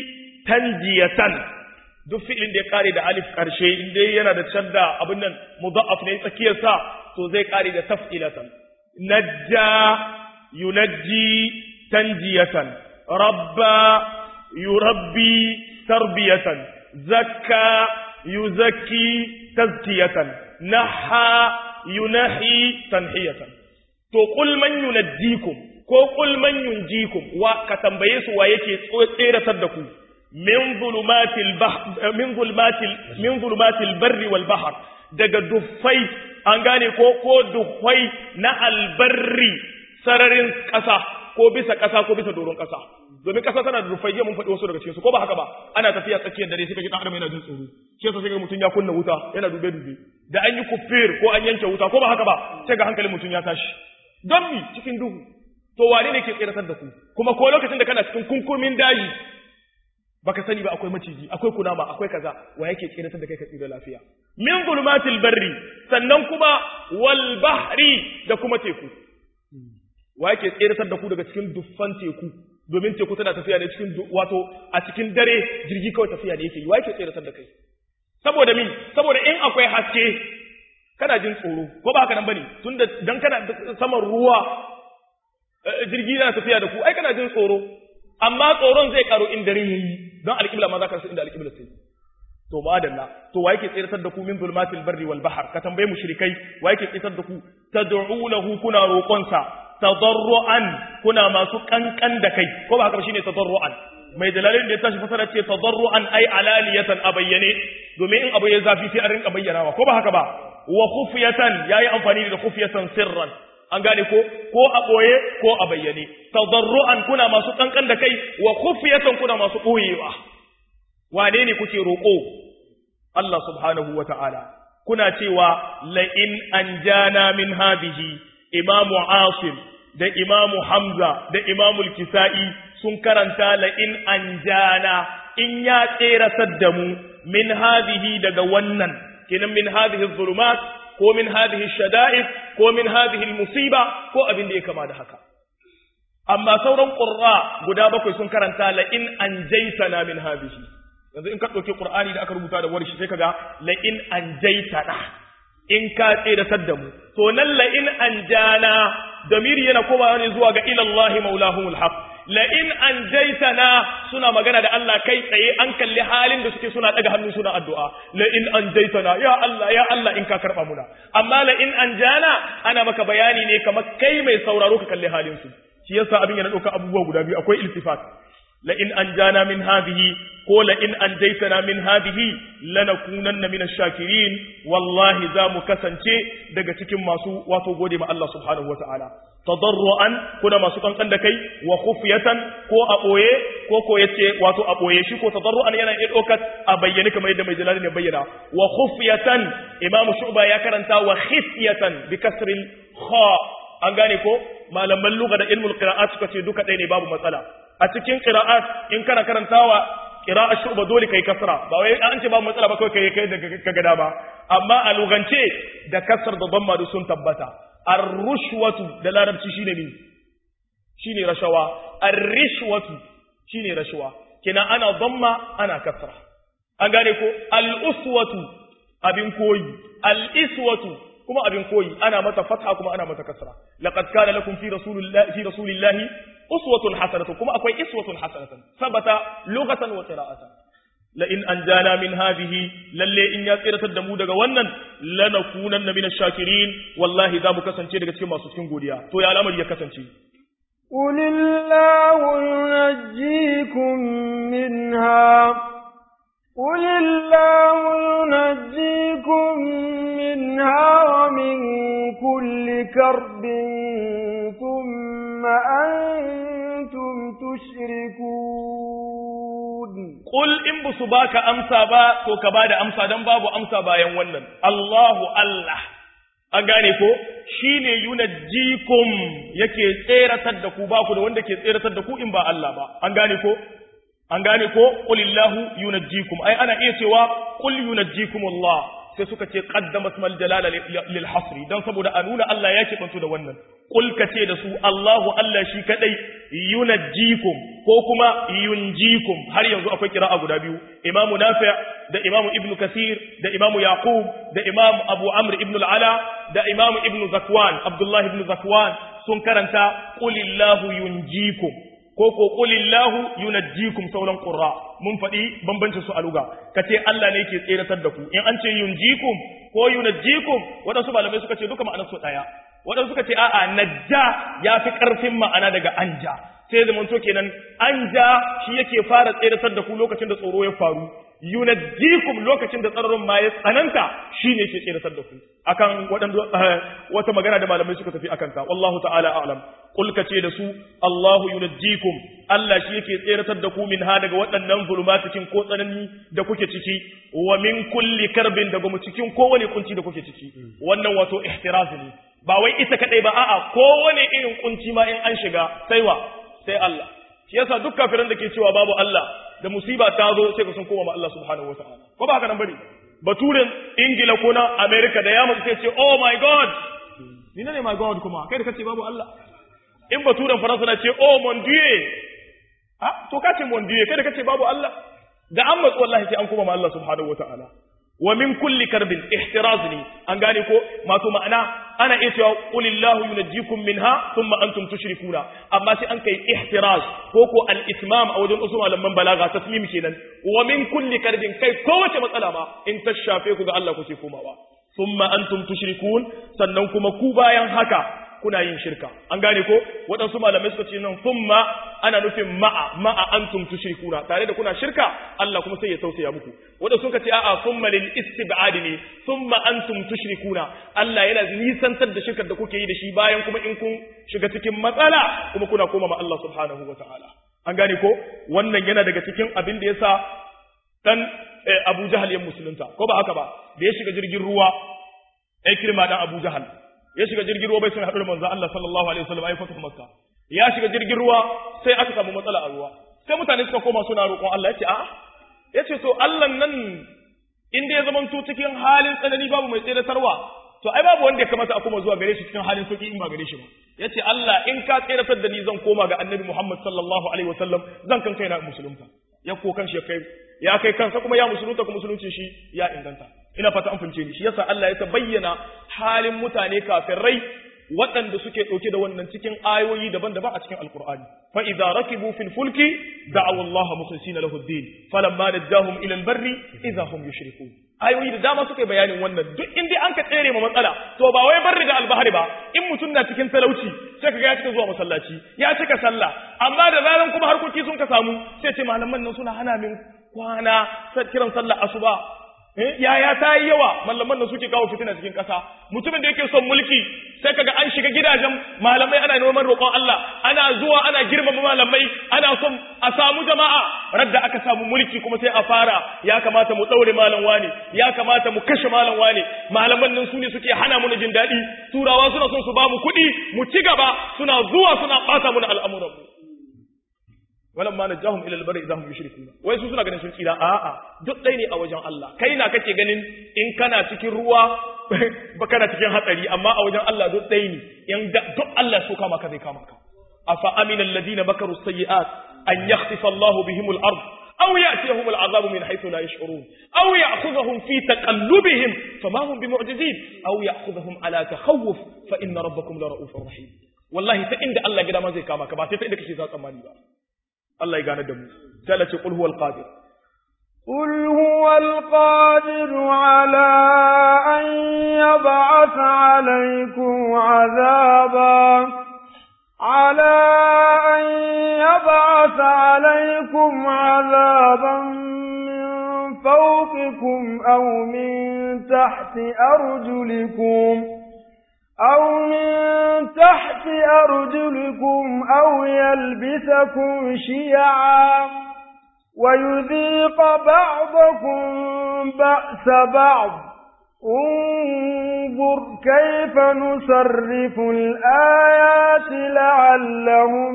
tanjiyatan duk fi'ilin da ya kare da alif karshe in dai yana da shadda abin nan mudha'af ne tsakiyar sa to zai kare da taf'ilatan najja yunajji tanjiyatan rabba yurabbi tarbiyatan zakka yuzakki tazkiyatan naha yunahi tanhiyatan to qul man yunajjikum ko qul man yunjikum wa ka tambaye su wa yake tseratar da ku min zulumatil bahr min zulumatil min zulumatil barri wal bahr daga duffai an gane ko ko duffai na albarri sararin kasa ko bisa kasa ko bisa doron kasa domin kasa tana da rufai mun faɗi wasu daga cikin su ko ba haka ba ana tafiya tsakiyar dare sai kaji dan adam yana jin tsoro shi yasa sai ga mutun ya kunna wuta yana dube dube da an yi kufir ko an yanke wuta ko ba haka ba sai ga hankalin mutun ya tashi don mi cikin duhu to wane ne ke tsiratar da ku kuma ko lokacin da kana cikin kunkurmin daji baka sani ba akwai maciji akwai kunama akwai kaza wa yake tsiratar da kai ka tsira lafiya min zulumatil barri sannan kuma wal bahri da kuma teku wa yake tsiratar da ku daga cikin duffan teku domin teku tana tafiya ne cikin wato a cikin dare jirgi kawai tafiya ne yake yi wa yake tsiratar da kai saboda min saboda in akwai haske kana jin tsoro ko ba haka nan bane tunda dan kana saman ruwa jirgi yana tafiya da ku ai kana jin tsoro amma tsoron zai karo in dare yayi don alƙibla ma za ka rasa inda alƙibla sai to ba dalla to wa yake tsiratar da ku min zulmatil barri wal bahr ka tambaye mushrikai wa yake tsiratar da ku tad'unahu kuna roƙonsa tadarruan kuna masu kankan da kai ko ba haka ba shine tadarruan mai dalalin da ya tashi fasara ce tadarruan ai alaliyatan a bayyane domin in abu ya zafi sai an rinka bayyanawa ko ba haka ba wa khufyatan yayi amfani da khufyatan sirran an gane ko ko a boye ko a bayyane tadarruan kuna masu kankan da kai wa khufyatan kuna masu boyewa wane ne kuke roƙo Allah subhanahu wa ta'ala kuna cewa la in anjana min hadhihi imamu asim da imamu hamza da imamu kisa'i sun karanta la in anjana in ya tseratar da mu min hadhihi daga wannan kinan min hadhihi zulumat ko min hadhihi shada'id ko min hadhihi musiba ko abin da ya kama da haka amma sauran qurra guda bakwai sun karanta la in anjaytana min hadhihi yanzu in ka dauki qur'ani da aka rubuta da warshi sai kaga la in anjaytana in ka tseratar da mu to nan la in anjana damiri yana komawa ne zuwa ga ila Allah maulahumul haq la in anjaytana suna magana da Allah kai tsaye an kalli halin da suke suna daga hannu suna addu'a la in anjaytana ya Allah ya Allah in ka karba muna amma la in anjana ana maka bayani ne kamar kai mai sauraro ka kalli halin su shi yasa abin yana dauka abubuwa guda biyu akwai iltifat la in anjana min hadhihi ko la in anjaytana min hadhihi lanakunanna min ash-shakirin wallahi za mu kasance daga cikin masu wato gode ma Allah subhanahu wataala tadarruan kuna masu kankan da kai wa khufyatan ko a boye ko ko yace wato a boye shi ko tadarruan yana iya dokar a bayyane kamar yadda mai jalali ne bayyana wa khufyatan imamu shu'ba ya karanta wa khifyatan bi kasril kha an gane ko malaman lugha da ilmul qira'at suka ce duka ɗaya ne babu matsala a cikin qira'at in kana karantawa qira'a shu'ba dole kai kasra ba wai an ce babu matsala ba kai kai kai da kaga dama amma a lugance da kasar da dhamma sun tabbata ar-rushwatu da larabci shine me shine rashawa ar-rishwatu shine rashawa kina ana dhamma ana kasra an gane ko al-uswatu abin koyi al-iswatu kuma abin koyi ana mata fatha kuma ana mata kasra laqad kana lakum fi rasulillahi fi rasulillahi uswatun hasanatun kuma akwai iswatun hasanatun sabata lughatan wa qira'atan la in anjana min hadhihi lalle in ya tsiratar da mu daga wannan lanakunanna min ash-shakirin wallahi za mu kasance daga cikin masu cikin godiya to ya al'amari ya kasance قل الله ينجيكم منها قل الله ينجيكم منها ومن كل كرب ثم أنتم تشركون قل إن بسباك أمسى با تو كباد أمسى دم باب أمسى با ينونن الله الله an gane ko shine yunajjikum yake tseratar da ku ba ku da wanda ke tseratar da ku in ba Allah ba an gane ko an gane ko qulillahu yunajjikum ai ana iya cewa qul yunajjikum Allah sai suka ce qaddama ismal jalala lil hasri dan saboda a nuna Allah ya bantu da wannan qul ka ce da su Allahu Allah shi kadai yunajjikum ko kuma yunjikum har yanzu akwai kira'a guda biyu imamu nafi' da imamu ibnu kasir da imamu yaqub da imamu abu amr ibn al-ala da imamu ibnu zakwan abdullah ibn zakwan sun karanta qulillahu yunjikum ko ko qulillahu yunajjikum sauran qurra mun faɗi bambancin su a luga kace Allah ne yake tseratar da ku in an ce yunjikum ko yunajjikum wadansu malamai suka ce duka ma'anar su daya wadansu suka ce a'a najja yafi karfin ma'ana daga anja sai da manto kenan anja shi yake fara tseratar da ku lokacin da tsoro ya faru yunajjikum lokacin da tsararin ma ya tsananta shine ke tseratar da ku akan waɗanda wata magana da malamai suka tafi akan ta wallahu ta'ala a'lam qul kace da su Allahu yunajjikum Allah shi yake tseratar da ku min ha daga waɗannan zulumatikin ko tsanani da kuke ciki wa min kulli karbin daga mu cikin kowane kunci da kuke ciki wannan wato ihtiraz ne ba wai ita kadai ba a'a kowane irin kunci ma in an shiga sai wa sai Allah shi yasa duk kafiran da ke cewa babu Allah da musiba ta zo sai ka sun koma ma Allah subhanahu wataala ko ba haka nan bane baturen Ingila ko na America da yamma sai ce oh my god ni ne my god kuma kai da kace babu Allah in baturen Faransa na ce oh mon dieu ah to kace mon dieu kai da kace babu Allah da an matsu wallahi sai an koma ma Allah subhanahu wataala wa min kulli karbin ihtiraz ne an gane ko mato ma'ana ana iya cewa qulillahu yunajjikum minha thumma antum tushrikuna amma sai an kai ihtiraz ko ko al itmam a wajen usul malaman balaga tasmim kenan wa min kulli karbin kai kowace matsala ma in ta shafe ku ga Allah kuke komawa thumma antum tushrikun sannan kuma ku bayan haka kuna yin shirka an gane ko waɗansu malamai suka ce nan thumma ana nufin ma'a ma'a antum tushrikuna tare da kuna shirka Allah kuma sai ya tausaya muku waɗansu suka ce a'a thumma lil istib'ad ne thumma antum tushrikuna Allah yana nisantar da shirkar da kuke yi da shi bayan kuma in kun shiga cikin matsala kuma kuna koma ma Allah subhanahu wataala an gane ko wannan yana daga cikin abin da yasa dan Abu Jahal ya musulunta ko ba haka ba da ya shiga jirgin ruwa ai kirma dan Abu Jahal ya shiga jirgin ruwa bai sun haɗu da manzo Allah sallallahu alaihi wasallam ai fatu makka ya shiga jirgin ruwa sai aka samu matsala a ruwa sai mutane suka koma suna roƙon Allah yace a yace to Allah nan inda ya zama to cikin halin tsanani babu mai tseratarwa to ai babu wanda ya kamata a koma zuwa gare shi cikin halin sauki in ba gare shi ba yace Allah in ka tseratar da ni zan koma ga Annabi Muhammad sallallahu alaihi wasallam zan kan kaina musulunta ya ko kan shi kai ya kai kansa kuma ya musulunta kuma musulunci shi ya inganta ina fata an fahimce ni shi yasa Allah ya bayyana halin mutane kafirai waɗanda suke ɗauke da wannan cikin ayoyi daban-daban a cikin alkur'ani fa idza rakibu fil fulki da'aw Allah mukhlisina lahu ad-din falamma najahum ila al-barri idza hum yushrikun ayoyi da dama suka bayanin wannan duk inda an ka tsere ma matsala to ba wai barri da albahari ba in mutum na cikin talauci sai kaga ya cika zuwa masallaci ya cika sallah amma da zaran kuma harkoki sun ka samu sai ce malaman nan suna hana min kwana kiran sallah asuba yaya ta yi yawa mallaman nan suke kawo fitina cikin ƙasa mutumin da yake son mulki sai kaga an shiga gidajen malamai ana neman roƙon Allah ana zuwa ana girmama malamai ana son a samu jama'a radda aka samu mulki kuma sai a fara ya kamata mu daure malam wani ya kamata mu kashe malam wani malaman nan su ne suke hana mu jin daɗi turawa suna son su ba mu kuɗi mu ci gaba suna zuwa suna ɓata mu al'amuran mu walamma najahum ila albari idahum yushrikuna wai su suna ganin sun tsira a'a duk dai ne a wajen Allah kai na kake ganin in kana cikin ruwa ba kana cikin hatsari amma a wajen Allah duk dai ne in duk Allah so kama ka zai kama ka afa amina alladhina makaru sayyi'at an yakhsifa Allahu bihim al-ard aw ya'tiyahum al-'adhabu min haythu la yash'urun aw ya'khudhuhum fi taqallubihim fama hum bimu'jizin aw ya'khudhuhum ala takhawuf fa inna rabbakum la ra'ufur rahim wallahi ta inda Allah gida ma zai kama ka ba sai ta inda kake za tsammani ba Allah ya gane da mu sai Allah ce qul huwal qadir قل هو القادر على أن يبعث عليكم عذابا على أن يبعث عليكم عذابا من فوقكم أو من تحت أرجلكم أو من تحت أرجلكم أو يلبسكم شيعا ويذيق بعضكم بأس بعض انظر كيف نصرف الآيات لعلهم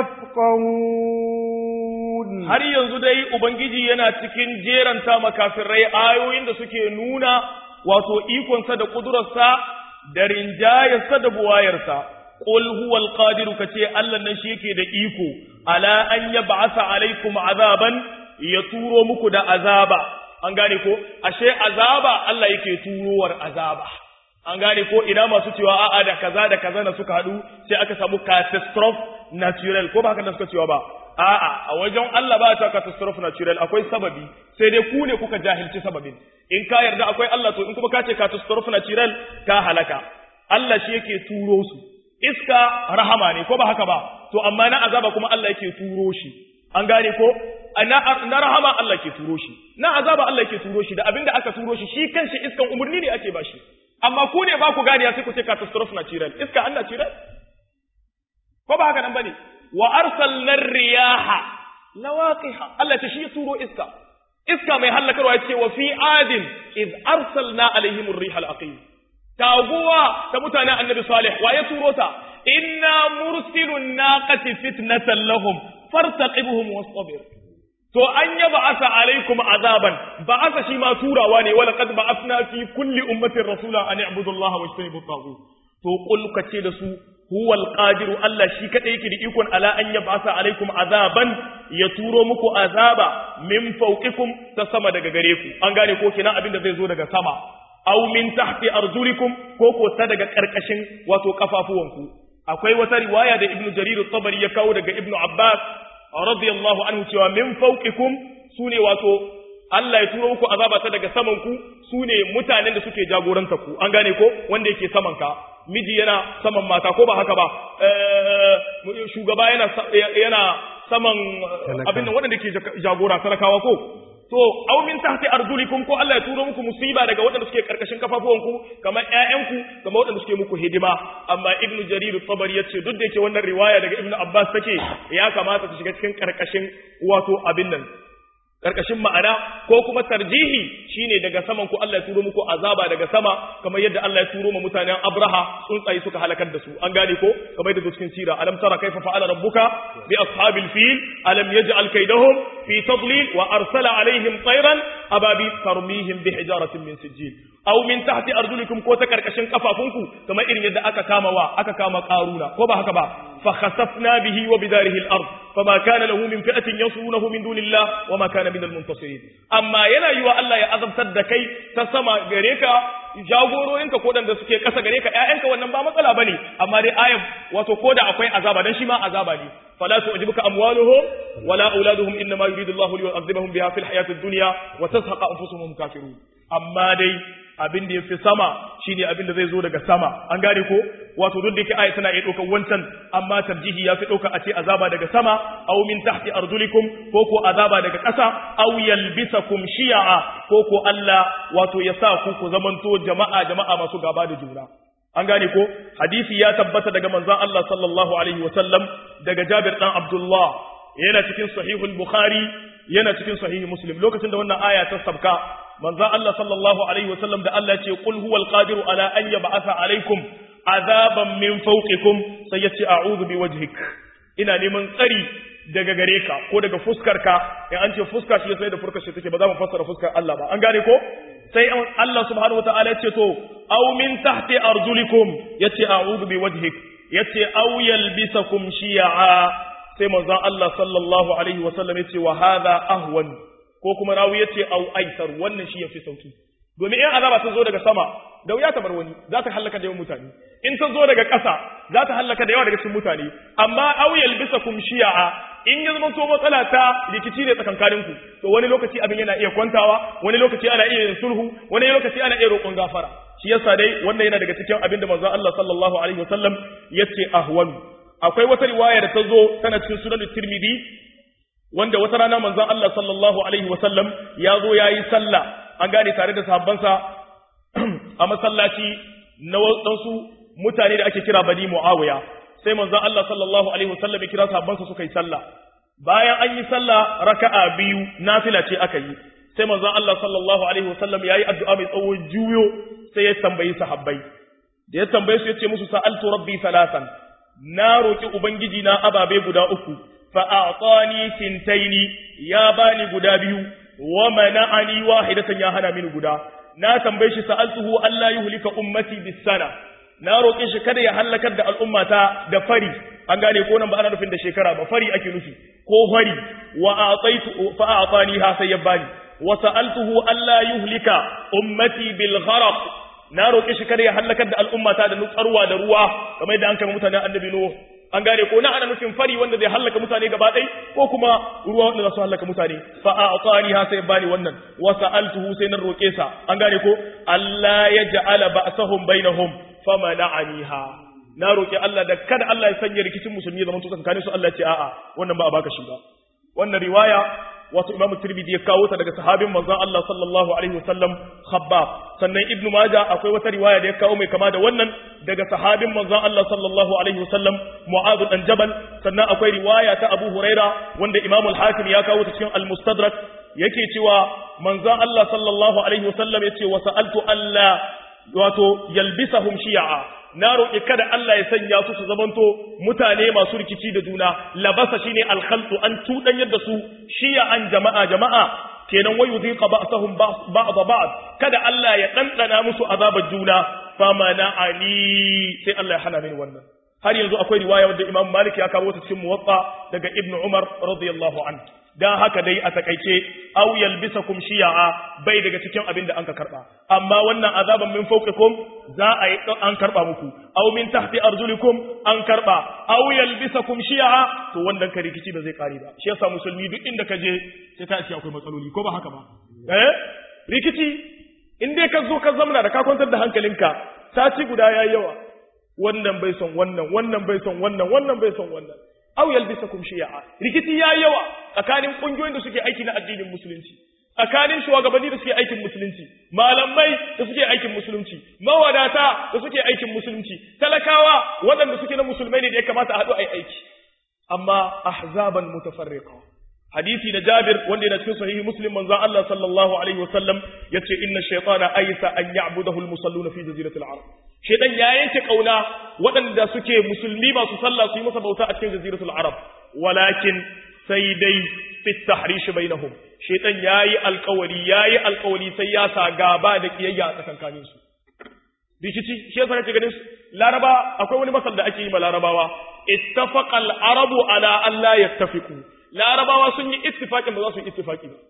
يفقهون har yanzu dai ubangiji yana cikin jeranta makafirai ayoyin da suke nuna wato ikonsa da kudurarsa da rinjayarsa da buwayarsa qul huwal qadiru kace Allah nan shi yake da iko ala an yab'atha alaikum azaban ya turo muku da azaba an gane ko ashe azaba Allah yake turowar azaba an gane ko ina masu cewa a'a da kaza da kaza na suka hadu sai aka samu catastrophe natural ko ba haka da suka cewa ba a'a a wajen Allah ba ta catastrophe natural akwai sababi sai dai ku ne kuka jahilci sababin in ka yarda akwai Allah to in kuma ka ce catastrophe natural ka halaka Allah shi yake turo su iska rahama ne ko ba haka ba to amma na azaba kuma Allah yake turo shi an gane ko na, na rahama Allah ke turo shi na azaba Allah ke turo shi da abinda aka turo shi shi kanshi iskan umurni ne ake bashi amma ku ne ba ku gane sai ku ce catastrophe natural iska Allah natural ko ba haka nan bane wa arsalna riyaha lawaqiha Allah ta shi turo iska iska mai hallakarwa yace wa fi adin id arsalna alaihim ar-rihal aqim taguwa ta mutanen annabi salih wa ya turo ta inna mursilun naqati fitnatan lahum fartaqibuhum wastabir to an yaba asa alaikum azaban ba asa shi ma turawa ne wala qad ba'athna fi kulli ummatin rasula an i'budu allaha wajtanibu at to qul kace da su huwa alqadiru Allah shi kadai yake da ikon ala an yab'asa alaikum azaban ya turo muku azaba min fawqikum ta sama daga gare ku an gane ko kina abin da zai zo daga sama aw min tahti arjulikum ko ko ta daga karkashin wato kafafuwanku akwai wata riwaya da ibnu jarir at-tabari ya kawo daga ibnu abbas radiyallahu anhu cewa min fawqikum sune wato Allah ya turo muku azaba ta daga saman ku sune mutanen da suke jagoranta ku an gane ko wanda yake saman ka miji yana saman mata ko ba haka ba shugaba yana yana saman abin nan wanda ke jagora talakawa ko to aw min tahti arjulikum ko Allah ya turo muku musiba daga waɗanda suke karkashin kafafuwanku kamar ƴaƴanku kamar waɗanda suke muku hidima amma ibnu jarir at-tabari yace duk da yake wannan riwaya daga ibnu abbas take ya kamata ta shiga cikin karkashin wato abin nan karkashin ma'ana ko kuma tarjihi shine daga saman ku Allah ya turo muku azaba daga sama kamar yadda Allah ya turo ma mutanen Abraha tsuntsaye suka halakar da su an gane ko kamar yadda cikin sira alam tara kaifa fa'ala rabbuka bi ashabil fil alam yaj'al kaydahum fi tadlil wa arsala alaihim tayran ababi tarmihim bi hijaratin min sijil aw min tahti arjulikum ko ta karkashin kafafunku kamar irin yadda aka kama wa aka kama karuna ko ba haka ba fa khasafna bihi wa bidarihi al-ard fama kana lahu min fi'atin yansurunahu min dunillah wa ma kana min al-muntasirin amma yana yiwa Allah ya azabtar da kai ta sama gare ka jagororinka ko da suke kasa gare ka ƴaƴanka wannan ba matsala bane amma dai ayat wato ko da akwai azaba dan shi ma azaba ne fala tu'jibuka amwaluhum wala auladuhum inma yuridu Allahu liyu'adhibahum biha fil hayati ad-dunya wa tazhaqa anfusuhum kafirun amma dai abin da yafi sama shine abin da zai zo daga sama an gane ko wato duk da yake aya tana iya ɗaukar wancan amma tarjihi ya fi ɗauka a ce azaba daga sama aw min tahti arjulikum ko ko azaba daga ƙasa aw yalbisakum shi'a ko ko Allah wato ya sa ku ku zamanto jama'a jama'a masu gaba da juna an gane ko hadisi ya tabbata daga manzon Allah sallallahu alaihi wa sallam daga Jabir dan Abdullah yana cikin sahihul Bukhari yana cikin sahih Muslim lokacin da wannan aya ta sabka manzon Allah sallallahu alaihi wa sallam da Allah ya ce qul huwal qadiru ala an yab'atha alaikum azaban min fawqikum sai yace a'udhu bi wajhik ina neman tsari daga gare ka ko daga fuskar ka in an ce fuska shi sai da fuskar shi take ba za mu fassara fuskar Allah ba an gane ko sai Allah subhanahu wataala yace to aw min tahti arjulikum yace a'udhu bi wajhik yace aw yalbisakum shi'a sai manzon Allah sallallahu alaihi wa sallam yace wa hadha ahwan ko kuma rawi yace aw aisar wannan shi yafi sauki domin in azaba sun zo daga sama da wuya ta bar wani za ta hallaka da yawan mutane in ta zo daga ƙasa za ta hallaka da yawa daga cikin mutane amma auyal bisa kum shi'a in ya zama to matsala ta rikici ne tsakankanin ku to wani lokaci abin yana iya kwantawa wani lokaci ana iya yin sulhu wani lokaci ana iya roƙon gafara shi yasa dai wannan yana daga cikin abin da manzon Allah sallallahu alaihi wasallam yace ahwan akwai wata riwaya da ta zo tana cikin sunan Tirmidhi wanda wata rana manzon Allah sallallahu alaihi wasallam ya zo yayi sallah an gane tare da sahabbansa a masallaci na wasu mutane da ake kira Bani Muawiya sai manzon Allah sallallahu alaihi wasallam ya kira sahabbansa suka yi sallah bayan an yi sallah raka'a biyu nafila ce aka yi sai manzon Allah sallallahu alaihi wasallam yayi addu'a mai tsawo juyo sai ya tambayi sahabbai da ya tambaye su yace musu sa'altu rabbi salasan na roki ubangiji na ababe guda uku fa a'tani sintaini ya bani guda biyu wa mana'ani wahidatan ya hana mini guda na tambaye shi sa'altuhu Allah yuhlika ummati bis sana na roƙe shi kada ya halakar da al'ummata da fari an gane ko nan ba ana nufin da shekara ba fari ake nufi ko fari wa ataitu fa atani ha sai ya bani wa sa'altuhu alla yuhlika ummati bil gharq na roƙe shi kada ya halakar da al'ummata da nutsarwa da ruwa kamar yadda an kai mutanen annabi nuh an gane ko na ana nufin fari wanda zai halaka mutane gaba ɗai ko kuma ruwa wanda za su halaka mutane fa a tsari ha sai bani wannan wa sa'altuhu sai na roƙe sa an gane ko Allah ya ja'ala ba'sahum bainahum famana'aniha na roƙi Allah da kada Allah ya sanya rikicin musulmi zaman to tsakanin su Allah ya ce a'a wannan ba a baka shi ba wannan riwaya wato Imam Tirmidhi ya kawo ta daga sahabin manzon Allah sallallahu alaihi wasallam Khabbab sannan Ibn Majah akwai wata riwaya da ya kawo mai kama da wannan daga sahabin manzon Allah sallallahu alaihi wasallam Mu'adh dan Jabal sannan akwai riwaya ta Abu Huraira wanda Imam al-Hakim ya kawo ta cikin al-Mustadrak yake cewa manzon Allah sallallahu alaihi wasallam yace wa sa'altu alla wato yalbisahum shi'a na roƙi kada Allah ya sanya su su zamanto mutane masu rikici da juna labasa shine alkhaltu an tudanyar da su shiya an jama'a jama'a kenan wayu dhiqa ba'sahum ba'd ba'd kada Allah ya dandana musu azabar juna famana ali sai Allah ya hana mini wannan har yanzu akwai riwaya wanda Imam Malik ya kawo ta cikin Muwatta daga Ibn Umar radiyallahu anhu dan haka dai a takaice aw yalbisakum shi'a bai daga cikin abin da anka karba amma wannan azaban min fawqikum za a yi an karba muku aw min tahti arjulikum an karba aw yalbisakum shi'a to wannan ka rikici ba zai kare ba shi yasa musulmi duk inda ka je sai ka ce akwai matsaloli ko ba haka ba eh rikici in dai ka zo ka zamana da ka kwantar da hankalinka sati guda yayi yawa wannan bai son wannan wannan bai son wannan wannan bai son wannan aw yalbisakum shi'a rikici ya yawa tsakanin kungiyoyin da suke aiki na addinin musulunci tsakanin shugabanni da suke aikin musulunci malamai da suke aikin musulunci mawadata da suke aikin musulunci talakawa waɗanda suke na musulmai ne da ya kamata a haɗu a yi aiki amma ahzaban mutafarriqa hadisi na Jabir wanda yana cikin sahihi Muslim manzo Allah sallallahu alaihi wasallam yace inna shaytana aysa an ya'budahu al-musalluna fi jaziratil arab shaytan ya yanke kauna waɗanda suke musulmi masu sallah su yi masa bauta a cikin jaziratul arab walakin sai dai fi tahrish bainahum shaytan yayi alƙawari yayi alƙawari sai ya sa gaba da kiyayya a tsakankanin su rikici shi yasa kake ganin laraba akwai wani masal da ake yi ma larabawa ittafaqa al-arabu ala an la yattafiqu larabawa sun yi ittifaqin ba za su yi ittifaqi ba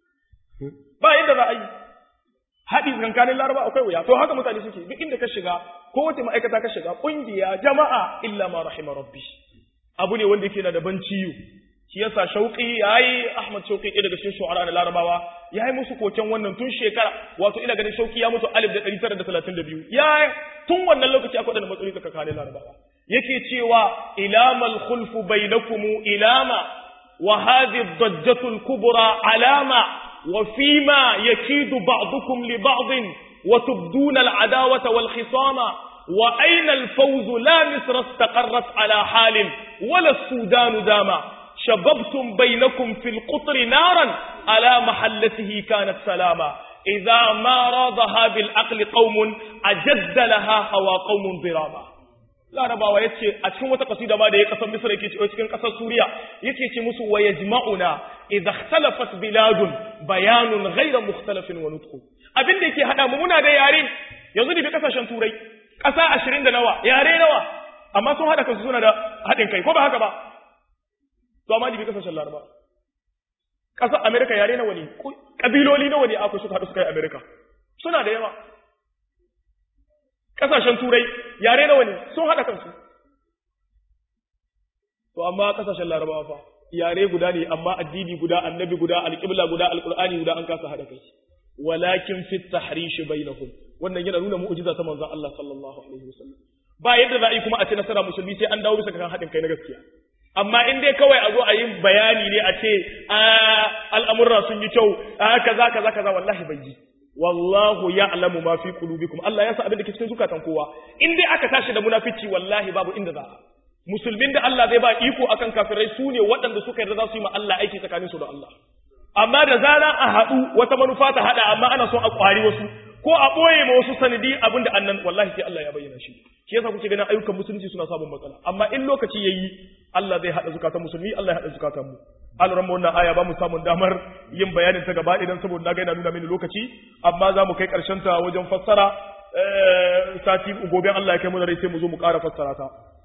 ba yadda za a yi haɗi tsakanin laraba akwai wuya to haka mutane suke duk inda ka shiga ko wace ma'aikata ka shiga ƙungiya jama'a illa ma rahima rabbi abu ne wanda yake na da ban ciwo shi yasa shauƙi yayi ahmad shauƙi ɗaya daga cikin shu'ara na larabawa yayi musu koken wannan tun shekara wato ina ganin shauƙi ya mutu alif da ɗari tara da talatin da biyu ya tun wannan lokaci akwai da matsaloli tsakanin larabawa yake cewa ilamal khulfu bainakum ilama وهذه الضجة الكبرى علامة وفيما يكيد بعضكم لبعض وتبدون العداوة والخصام وأين الفوز لا مصر استقرت على حال ولا السودان داما شببتم بينكم في القطر نارا على محلته كانت سلاما إذا ما راضها بالعقل قوم أجد لها هوى قوم ضراما larabawa ya ce a cikin wata kasida ma da ya kasar misra yake ce cikin kasar suriya yake ce musu wa yajma'una idza ikhtalafat biladun bayanun ghayra mukhtalafin wa nutqu abin da yake hada mu muna da yare yanzu ne bi kasashen turai kasa 20 da nawa yare nawa amma sun hada kansu suna da hadin kai ko ba haka ba to amma ne bi kasashen laraba kasar america yare nawa ne kabiloli nawa ne akwai suka hadu suka yi america suna da yawa kasashen turai yare nawa ne sun haɗa kansu to amma kasashen larabawa fa yare guda ne amma addini guda annabi guda alƙibla guda alƙur'ani guda an kasa haɗa kai walakin fi tahrish bainahum wannan yana nuna mu'jiza ta manzon Allah sallallahu alaihi wasallam ba yadda za a yi kuma a ce nasara musulmi sai an dawo bisa kan haɗin kai na gaskiya amma in dai kawai a zo a yi bayani ne a ce al'amurra sun yi kyau kaza kaza kaza wallahi bai yi wallahu ya'lamu ma fi qulubikum Allah ya sa abin da ke cikin zukatan kowa in dai aka tashi da munafici wallahi babu inda za musulmin da Allah zai ba iko akan kafirai su ne waɗanda suka yarda za su yi ma Allah aiki tsakanin su da Allah amma da zaran a haɗu wata manufa ta haɗa amma ana son a ƙwari wasu ko a ɓoye ma wasu sanadi abin da annan wallahi sai Allah ya bayyana shi shi yasa kuke ganin ayyukan musulunci suna samun matsala amma in lokaci yayi Allah zai haɗa zukatan musulmi Allah ya haɗa zukatan mu alran mu wannan aya ba mu samun damar yin bayanin ta gaba idan saboda na ga yana nuna mini lokaci amma za mu kai ƙarshen ta wajen fassara sati gobe Allah ya kai mu da rai sai mu zo mu ƙara fassara ta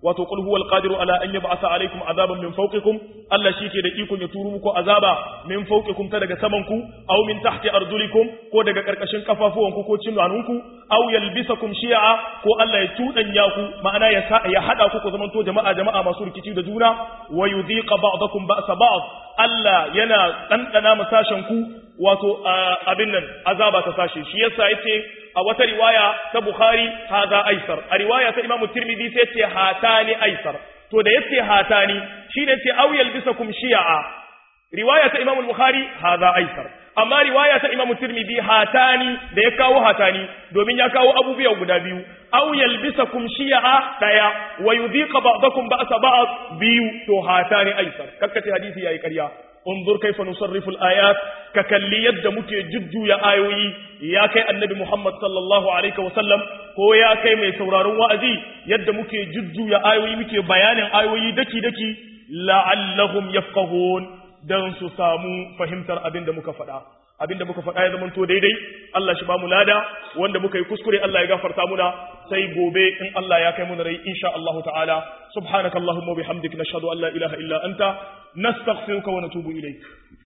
wato qul huwal qadiru ala an yab'atha alaykum azaban min fawqikum Allah shike da ikon ya turu muku azaba min fawqikum ta daga saman ku aw min tahti arjulikum ko daga karkashin kafafuwanku ko cinanunku aw yalbisakum shi'a ko Allah ya tudanya ku ma'ana ya ya hada ku ku zamanto jama'a jama'a masu rikici da juna wa yudhiqa ba'dakum ba'sa ba'd Allah yana dandana masashen ku wato abin nan azaba ta sashe shi yasa yace a wata riwaya ta Bukhari haza aisar a riwaya ta Imam Tirmidhi sai yace hatani aisar to da yace hatani shine yace aw yalbisakum shi'a riwaya ta Imam Bukhari haza aisar amma riwaya ta Imam Tirmidhi hatani da ya kawo hatani domin ya kawo abubuwa guda biyu aw yalbisakum shi'a daya wa yudhiqa ba'dakum ba'sa ba'd biyu to hatani aisar kakkace hadisi yayi ƙarya انظر كيف نصرف الآيات ككلي يد مكي جدو يا آيوي يا كي النبي محمد صلى الله عليه وسلم هو يا كي مي سورارون وأزي يد مكي جدو يا آيوي مكي بيان آيوي دكي دكي لعلهم يفقهون دان سامو فهمتر أبين دمك فدا abin da muka faɗa ya zamanto daidai Allah shi ba mu lada wanda muka yi kuskure Allah ya gafarta muna sai gobe in Allah ya kai mu rai insha Allah ta'ala subhanakallahumma wa bihamdika nashhadu an la ilaha illa anta nastaghfiruka wa natubu ilayk